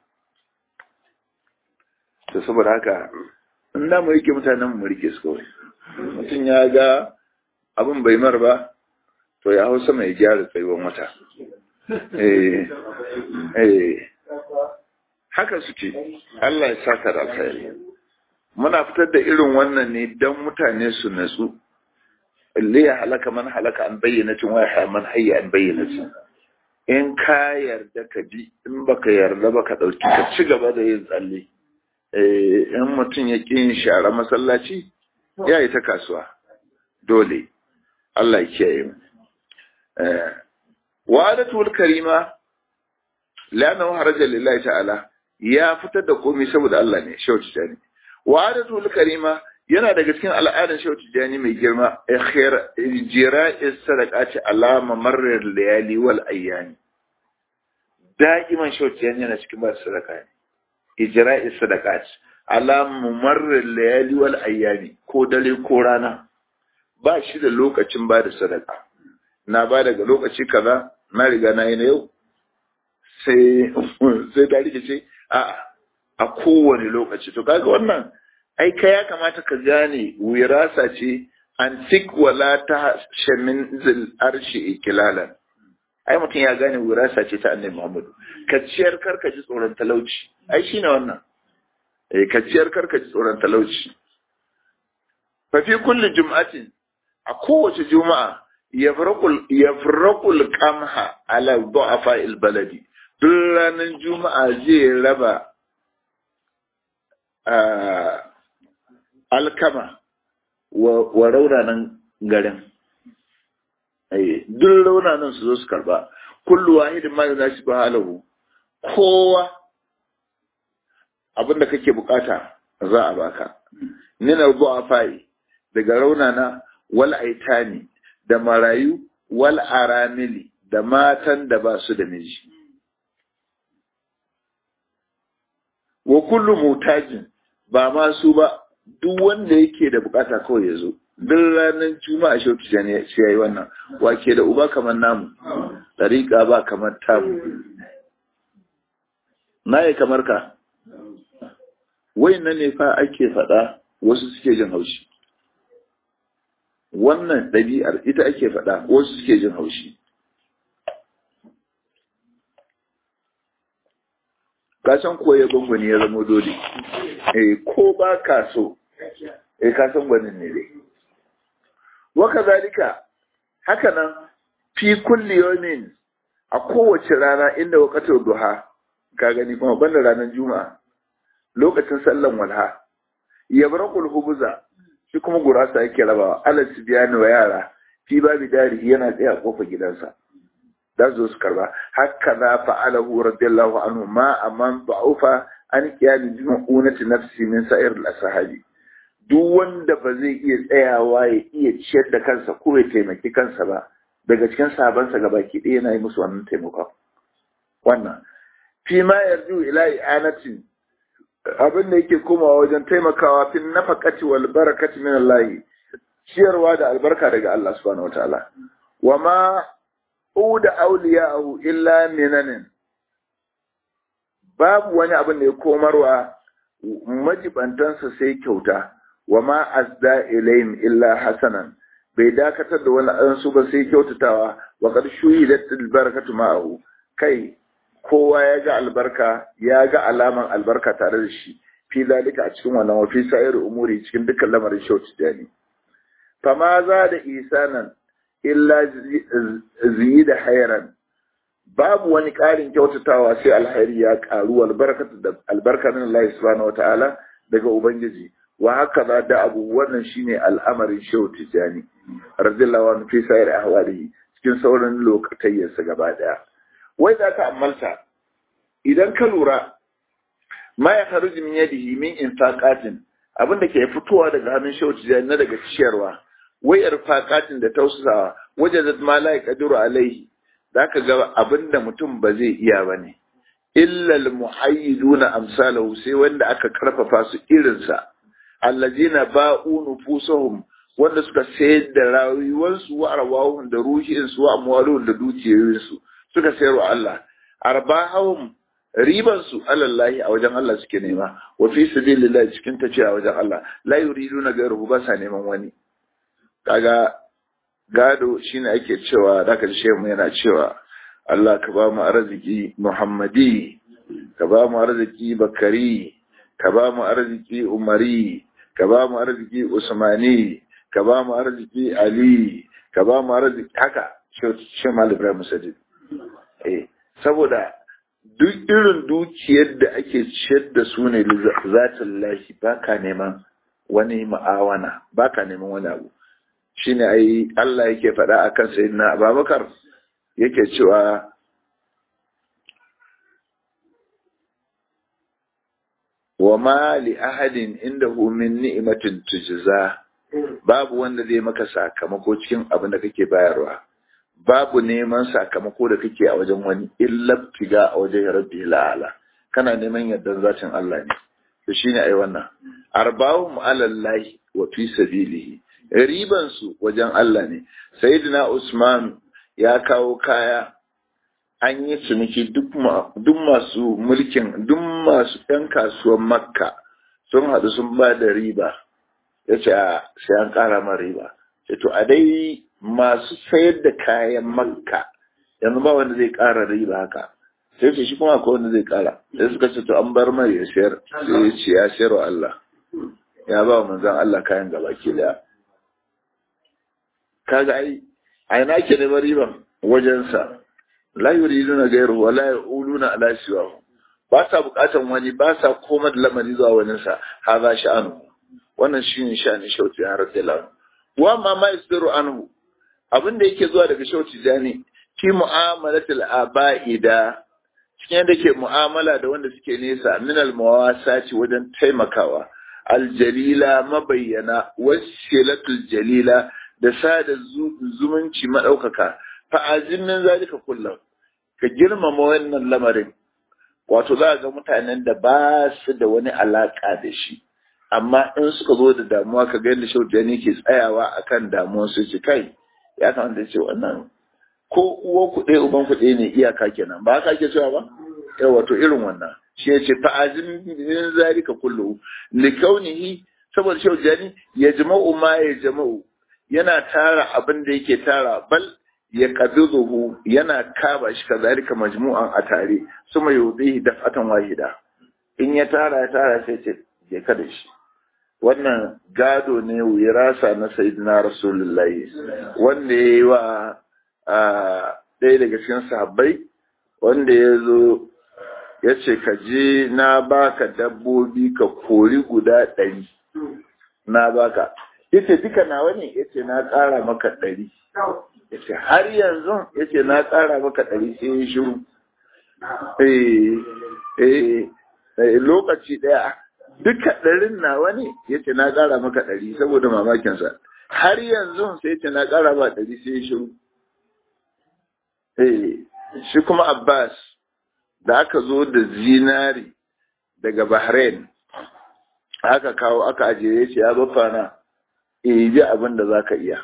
ta saboda haka in da mu rike mutanen mu rike su kawai mutum ya ga abin bai mar ba to ya hau sama ya gyara tsayuwan wata haka suke Allah ya saka da alkhairi muna fitar da irin wannan ne don mutane su natsu اللي halaka man halaka an bayyanatin wa ya man hayya an bayyanatin in ka yarda ka bi in baka yarda ba ka dauki ka ci gaba da yin tsalle eh in mutum ya ƙi yin share masallaci ya yi ta kasuwa dole Allah ya kiyaye mu eh wa'adatul karima lana haraja lillahi ta'ala ya fitar da komai saboda Allah ne shauci ne wa'adatul karima yana daga cikin al'adar shehu tijjani mai girma jira'is sadaqati alama marar layali wal ayyami da'iman shehu tijjani yana cikin ba sadaka ne ijra'is sadaqati alama marar layali wal ayyami ko dare ko rana ba shi da lokacin ba da sadaka na ba daga lokaci kaza na riga na yi na yau sai sai ta rikice a a kowane lokaci to kaga wannan ai ka ya kamata ka gane wirasa ce antik wala ta shamin zil arshi ikilalan ai mutum ya gane wirasa ce ta annabi Muhammadu ka ciyar karka ji tsoron talauci ai shine wannan eh ka ciyar karka ji tsoron talauci fa fi kulli jum'atin a kowace juma'a yafraqul yafraqul qamha ala du'afa al baladi duk ranar juma'a zai raba alkama wa raunanan garin duk raunanan su zo su karba kullu wahidin ma yana shi halahu kowa abinda kake bukata za a baka min al-du'afai daga raunana wal aitani da marayu wal aramili da matan da ba su da miji wa kullu mutajin ba ma su ba duk wanda yake da bukata kawai ya zo duk ranar juma'a shi wata ne sai yayi wannan wake da uba kamar namu tariqa ba kamar tamu naye kamar ka nan ne fa ake faɗa wasu suke jin haushi wannan ɗabi'ar ita ake faɗa wasu suke jin haushi kasan koya gwangwani ya zama dole eh ko ba ka so eh ka san gwanin ne dai waka zalika haka nan fi kulli yawmin a kowace rana inda waqatul duha ka gani kuma banda ranar juma'a lokacin sallan walha yabraqul hubuza shi kuma gurasa yake rabawa alal sibyani wa yara fi babi dari yana tsaya kofar gidansa za su zo su karba haka za fa'alahu radiyallahu anhu ma amman ba'ufa an qiyam jumu'unati nafsi min sa'ir al-ashabi duk wanda ba zai iya tsayawa ya iya ciyar da kansa ko ya taimaki kansa ba daga cikin sabansa gabaki ɗaya yana yi musu wannan taimakon wannan fi ma yarju ila i'anatin abin da yake komawa wajen taimakawa fi nafaqati wal barakati min Allah ciyarwa da albarka daga Allah subhanahu wataala wa ma uda awliya'ahu illa minanin babu wani abin da ya komarwa majibantansa sai kyauta wa ma azda ilayhim illa hasanan bai dakatar da wani ansu ba sai kyautatawa wa qad shuhidat al barakatu ma'ahu kai kowa ya ga albarka ya ga alaman albarka tare da shi fi zalika a cikin wannan wa fi sa'ir umuri cikin dukkan lamarin shauci dani fama za da isanan illa da hairan babu wani ƙarin kyautatawa sai alhairi ya ƙaru albarkatu da albarka min Allah subhanahu wata'ala daga ubangiji wa haka za da abu wannan shine al'amarin shehu tijani radiyallahu anhu fi sa'ir ahwalihi cikin sauran lokatayyarsa gaba daya wai za ka ammalta idan ka lura ma ya kharuji min yadihi min infaqatin abin da ke fitowa daga hannun shehu tijani na daga ciyarwa wai irfaqatin da tausasawa wajazat ma la yaqdiru alaihi zaka ga abin da mutum ba zai iya bane illa al muhayyiduna amsalahu sai wanda aka karfafa su irinsa allazina ba'u nufusuhum wanda suka sayar da rayuwarsu wa arwahum da ruhinsu wa amwaluhum da dukiyoyinsu suka sayar wa Allah arbahum riban su alallahi a wajen Allah suke nema wa fi sabilillah cikin ta ce a wajen Allah la yuriduna ghayruhu ba sa neman wani kaga gado shine ake cewa zaka ji shehu yana cewa Allah ka ba mu arziki Muhammadi ka ba mu arziki Bakari ka ba mu arziki Umari ka ba mu arziki Usmani ka ba mu arziki Ali ka ba mu arziki haka shi Malam Ibrahim Sajid eh saboda duk irin dukiyar da ake ciyar da su ne zatin lahi baka neman wani ma'awana baka neman wani abu shine ai Allah yake faɗa akan sayyidina Abubakar yake cewa wa ma li ahadin indahu min ni'matin tujza babu wanda zai maka sakamako cikin abin da kake bayarwa babu neman sakamako da kake a wajen wani illa tiga a wajen rabbi la'ala kana neman yardan zatin Allah ne to shine ai wannan arba'um alallahi wa fi sabilihi riban su wajen Allah ne sayyidina Usman ya kawo kaya an yi ciniki duk masu mulkin duk masu ɗan kasuwan makka sun haɗu sun ba da riba ya ce sai an ƙara ma riba ce to a dai masu sayar da kayan makka yanzu ba wanda zai ƙara riba haka sai ce shi kuma akwai wanda zai ƙara sai suka ce to an bar mai ya sayar sai ya ce ya sayar wa Allah ya ba wa manzan Allah kayan gaba ke da kaga ai a ina ke neman riban wajensa la yuriduna ghayru wa la yaquluna ala siwahu ba sa bukatan wani ba sa koma da lamari zuwa wani sa haza sha'anu wannan shine sha'anin shauti an radiyallahu wa ma ma yasiru anhu abin da yake zuwa daga shauti jani fi mu'amalatil aba'ida cikin yadda ke mu'amala da wanda suke nesa min al mawasati wajen taimakawa aljalila mabayyana wasilatul jalila da sada zumunci madaukaka fa'azin min zalika kullum ka girmama wannan lamarin wato za ga mutanen da ba su da wani alaka da shi amma in suka zo da damuwa ka ga yadda shaujani ke tsayawa akan damuwar su ci kai ya kamata ce wannan ko uwa ku ɗaya uban ku ɗaya ne iyaka kenan ba haka ke cewa ba yawa wato irin wannan shi ya ce fa'azin min zalika kullu likaunihi saboda shaujani ya jama'u ma ya jama'u yana tara abin da yake tara bal ya qabiduhu yana kaba shi kazalika majmu'an a tare suma yudihi daf'atan wahida in ya tara ya tara sai ce je ka da shi wannan gado ne wirasa na sayyidina rasulullahi wanda ya yi wa ɗaya daga cikin sahabbai wanda ya zo ya ce ka je na baka dabbobi ka kori guda ɗari na baka yace duka nawa ne yace na ƙara maka ɗari ce har yanzu ya ce na ƙara maka ɗari sai ya shiru eh lokaci ɗaya duka ɗarin nawa ne ya ce na ƙara maka ɗari saboda mamakinsa har yanzu sai ce na ƙara ba ɗari sai ya shiru eh shi kuma Abbas da aka zo da zinari daga Bahrain aka kawo aka ajiye ya ce ya bafa na ji abin da za ka iya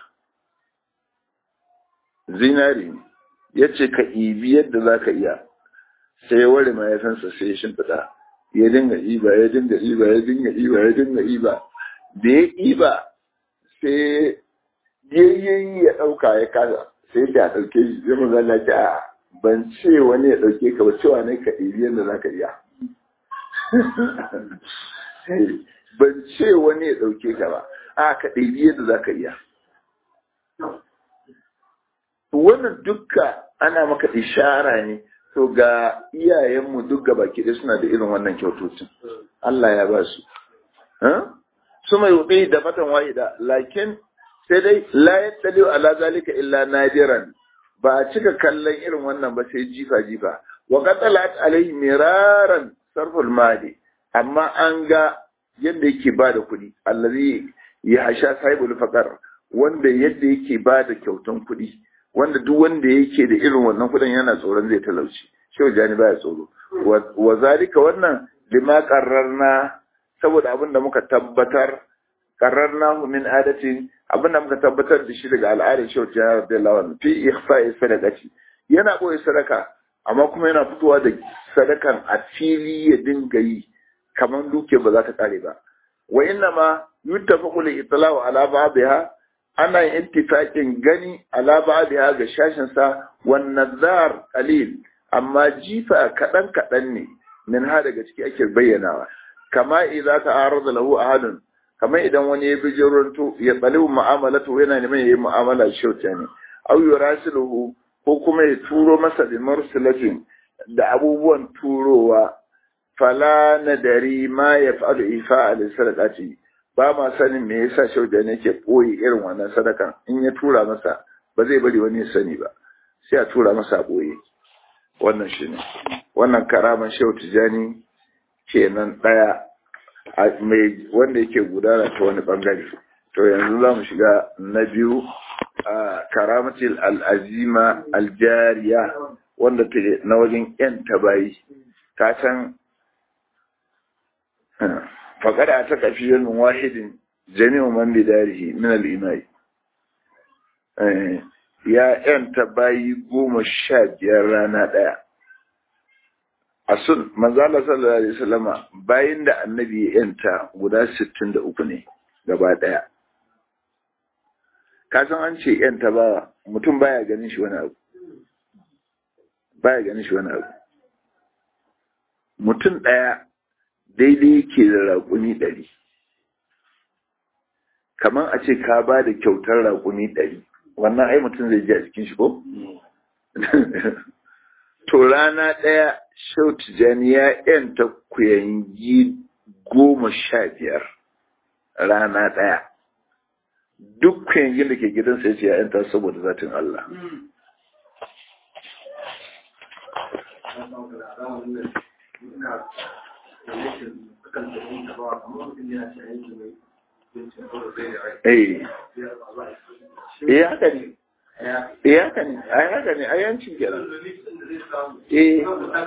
zinari ya ce ka ibi yadda za ka iya sai ya ware mahaifinsa sai ya shimfiɗa ya dinga iba ya dinga iba ya dinga iba ya dinga iba da ya iba sai yayyayi ya ɗauka ya kasa sai ta ɗauke shi zai maza na ce a ban ce wani ya ɗauke ka ba cewa ne ka ibi yadda za ka iya ban ce wani ya ɗauke ka ba a ka ɗabi yadda za ka iya wannan dukka ana maka ishara ne to ga iyayenmu duk gaba ɗaya suna da irin wannan kyautocin Allah ya ba su su mai wuɗe da matan wa'ida lakin sai dai la yattali ala zalika illa nadiran ba a cika kallon irin wannan ba sai jifa jifa wa qatalat alaihi miraran sarful mali amma an ga yadda yake ba da kuɗi allazi ya hasha sahibul faqar wanda yadda yake ba da kyautan kuɗi wanda duk wanda yake da irin wannan kuɗin yana tsoron zai talauci shehu jani baya tsoro wa zalika wannan lima qarrarna saboda abin da muka tabbatar qarrarna min adatin abin da muka tabbatar da shi daga al'adar shehu jani radiyallahu anhu fi ikhfa'i sadaqati yana boye sadaka amma kuma yana fitowa da sadakan a fili ya dinga yi kamar duke ba za ta kare ba wa inna ma yuttafaqu li itla'u ala ba'dha ana yin ittifaqin gani ala ba'dha ga shashin sa wan nazar qalil amma jifa kadan kadan ne min ha daga ciki ake bayyanawa kama idza ta'arada lahu ahadun kamar idan wani ya bi jiranto ya tsali mu'amalatu yana neman yayi mu'amala shauta ne aw yurasiluhu ko kuma ya turo masa da mursalatin da abubuwan turowa fala na dari ma ya fa'alu ifa a sadaqati ba ma sanin me yasa shauda ne ke boye irin wannan sadakan in ya tura masa ba zai bari wani ya sani ba sai a tura masa boye wannan shine wannan karaman shehu tijani kenan daya mai wanda yake gudana ta wani bangare to yanzu za mu shiga na biyu a karamatil al'azima aljariya wanda ta na wajen yan tabayi ta san faƙada a ta ƙafi yanin wahidin jami'u man bidarihi min al'imai ya yan tabayi goma sha biyar rana ɗaya a sun manzala sallallahu alaihi wasallama bayan da annabi ya yanta guda sittin da uku ne gaba ɗaya ka san an ce yan tabawa mutum baya ganin shi wani abu baya ganin shi wani abu mutum ɗaya daidai yake da raƙuni ɗari kamar a ce ka ba da kyautar raƙuni ɗari wannan ai mutum zai ji a cikin shi ko? to rana ɗaya shau tijani ya ‘yanta kuyangi goma sha biyar rana ɗaya duk kuyangin da ke gidansa ya ce ya ‘yanta saboda zatin Allah. Eh, eh haka ne. Eh haka ne, ai haka ne, ai yancin kenan. Eh.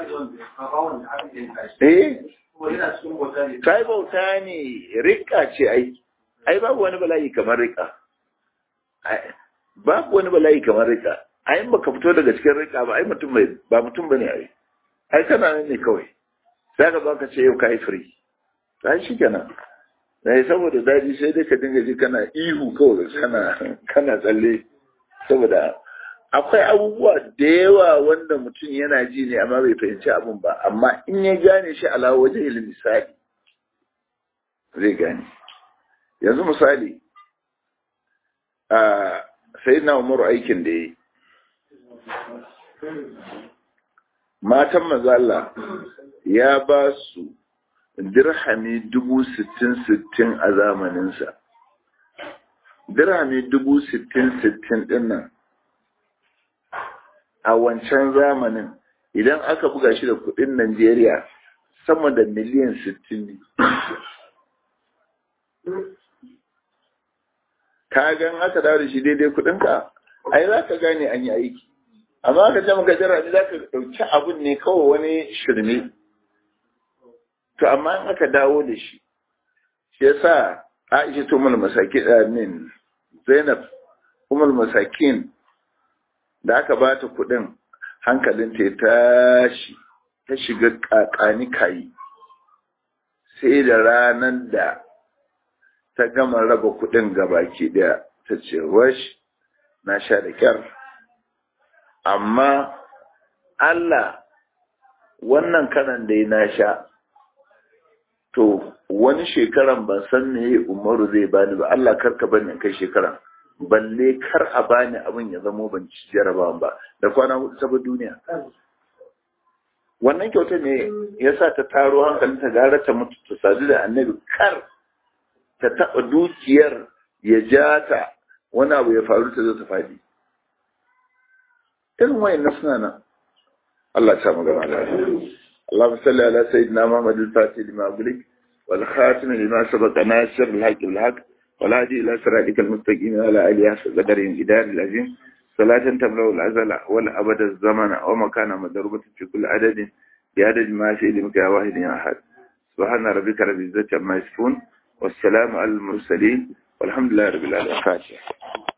Eh. Kai bauta ne, rika ce ai. Ai babu wani bala'i kamar rika. Babu wani bala'i kamar rika. Ai baka fito daga cikin rika ba, ai mutum bai ba mutum bane ai. Ai kana nan ne kawai. Sai ka zo ka ce yau kai free. Ai shi kenan. Dai saboda daji sai dai ka dinga ji kana ihu kawai kana kana tsalle. saboda akwai abubuwa da yawa wanda mutum yana ji ne amma bai fahimci abin ba amma in ya gane shi ala waje misali zai gane yanzu misali a sai na umaru aikin da ya yi matan mazala ya ba su dirhami dubu sittin sittin a zamaninsa dirhami dubu sittin sittin din nan a wancan zamanin idan aka buga shi da kudin Najeriya sama da miliyan 60 ne ka gan aka dawo da shi daidai kudinka ai za ka gane an yi aiki amma ka ce maka jira za ka ɗauki abun ne kawai wani shirme to amma in aka dawo da shi shi yasa Aisha to mul masakin min Zainab umul masakin da aka ba ta kuɗin hankalin ta tashi ta shiga kakani kayi sai da ranar da ta gama raba kuɗin gabaki daya ta ce wash na sha da kyar amma Allah wannan karan da na sha to wani shekaran ban san me umaru zai bani ba Allah karka bani kai shekaran balle kar a bani abin ya zamo ban ci jarabawan ba da kwana hudu ta duniya wannan kyauta ne ya sa ta taro hankalin ta gara ta mutu ta sadu da annabi kar ta taɓa dukiyar ya ja ta wani abu ya faru ta zo ta faɗi irin wayan na suna nan Allah ta magana da اللهم صل على سيدنا محمد الفاتح لما أغلق والخاتم لما سبق ناصر الحق بالحق والهادي إلى صراطك المستقيم وعلى آله حسب قدر الإدار العظيم صلاة تملأ الأزل والأبد الزمن ومكان مضروبة في كل عدد بعدد ما في علمك يا واحد يا أحد سبحان ربك رب العزة عما يصفون والسلام على المرسلين والحمد لله رب العالمين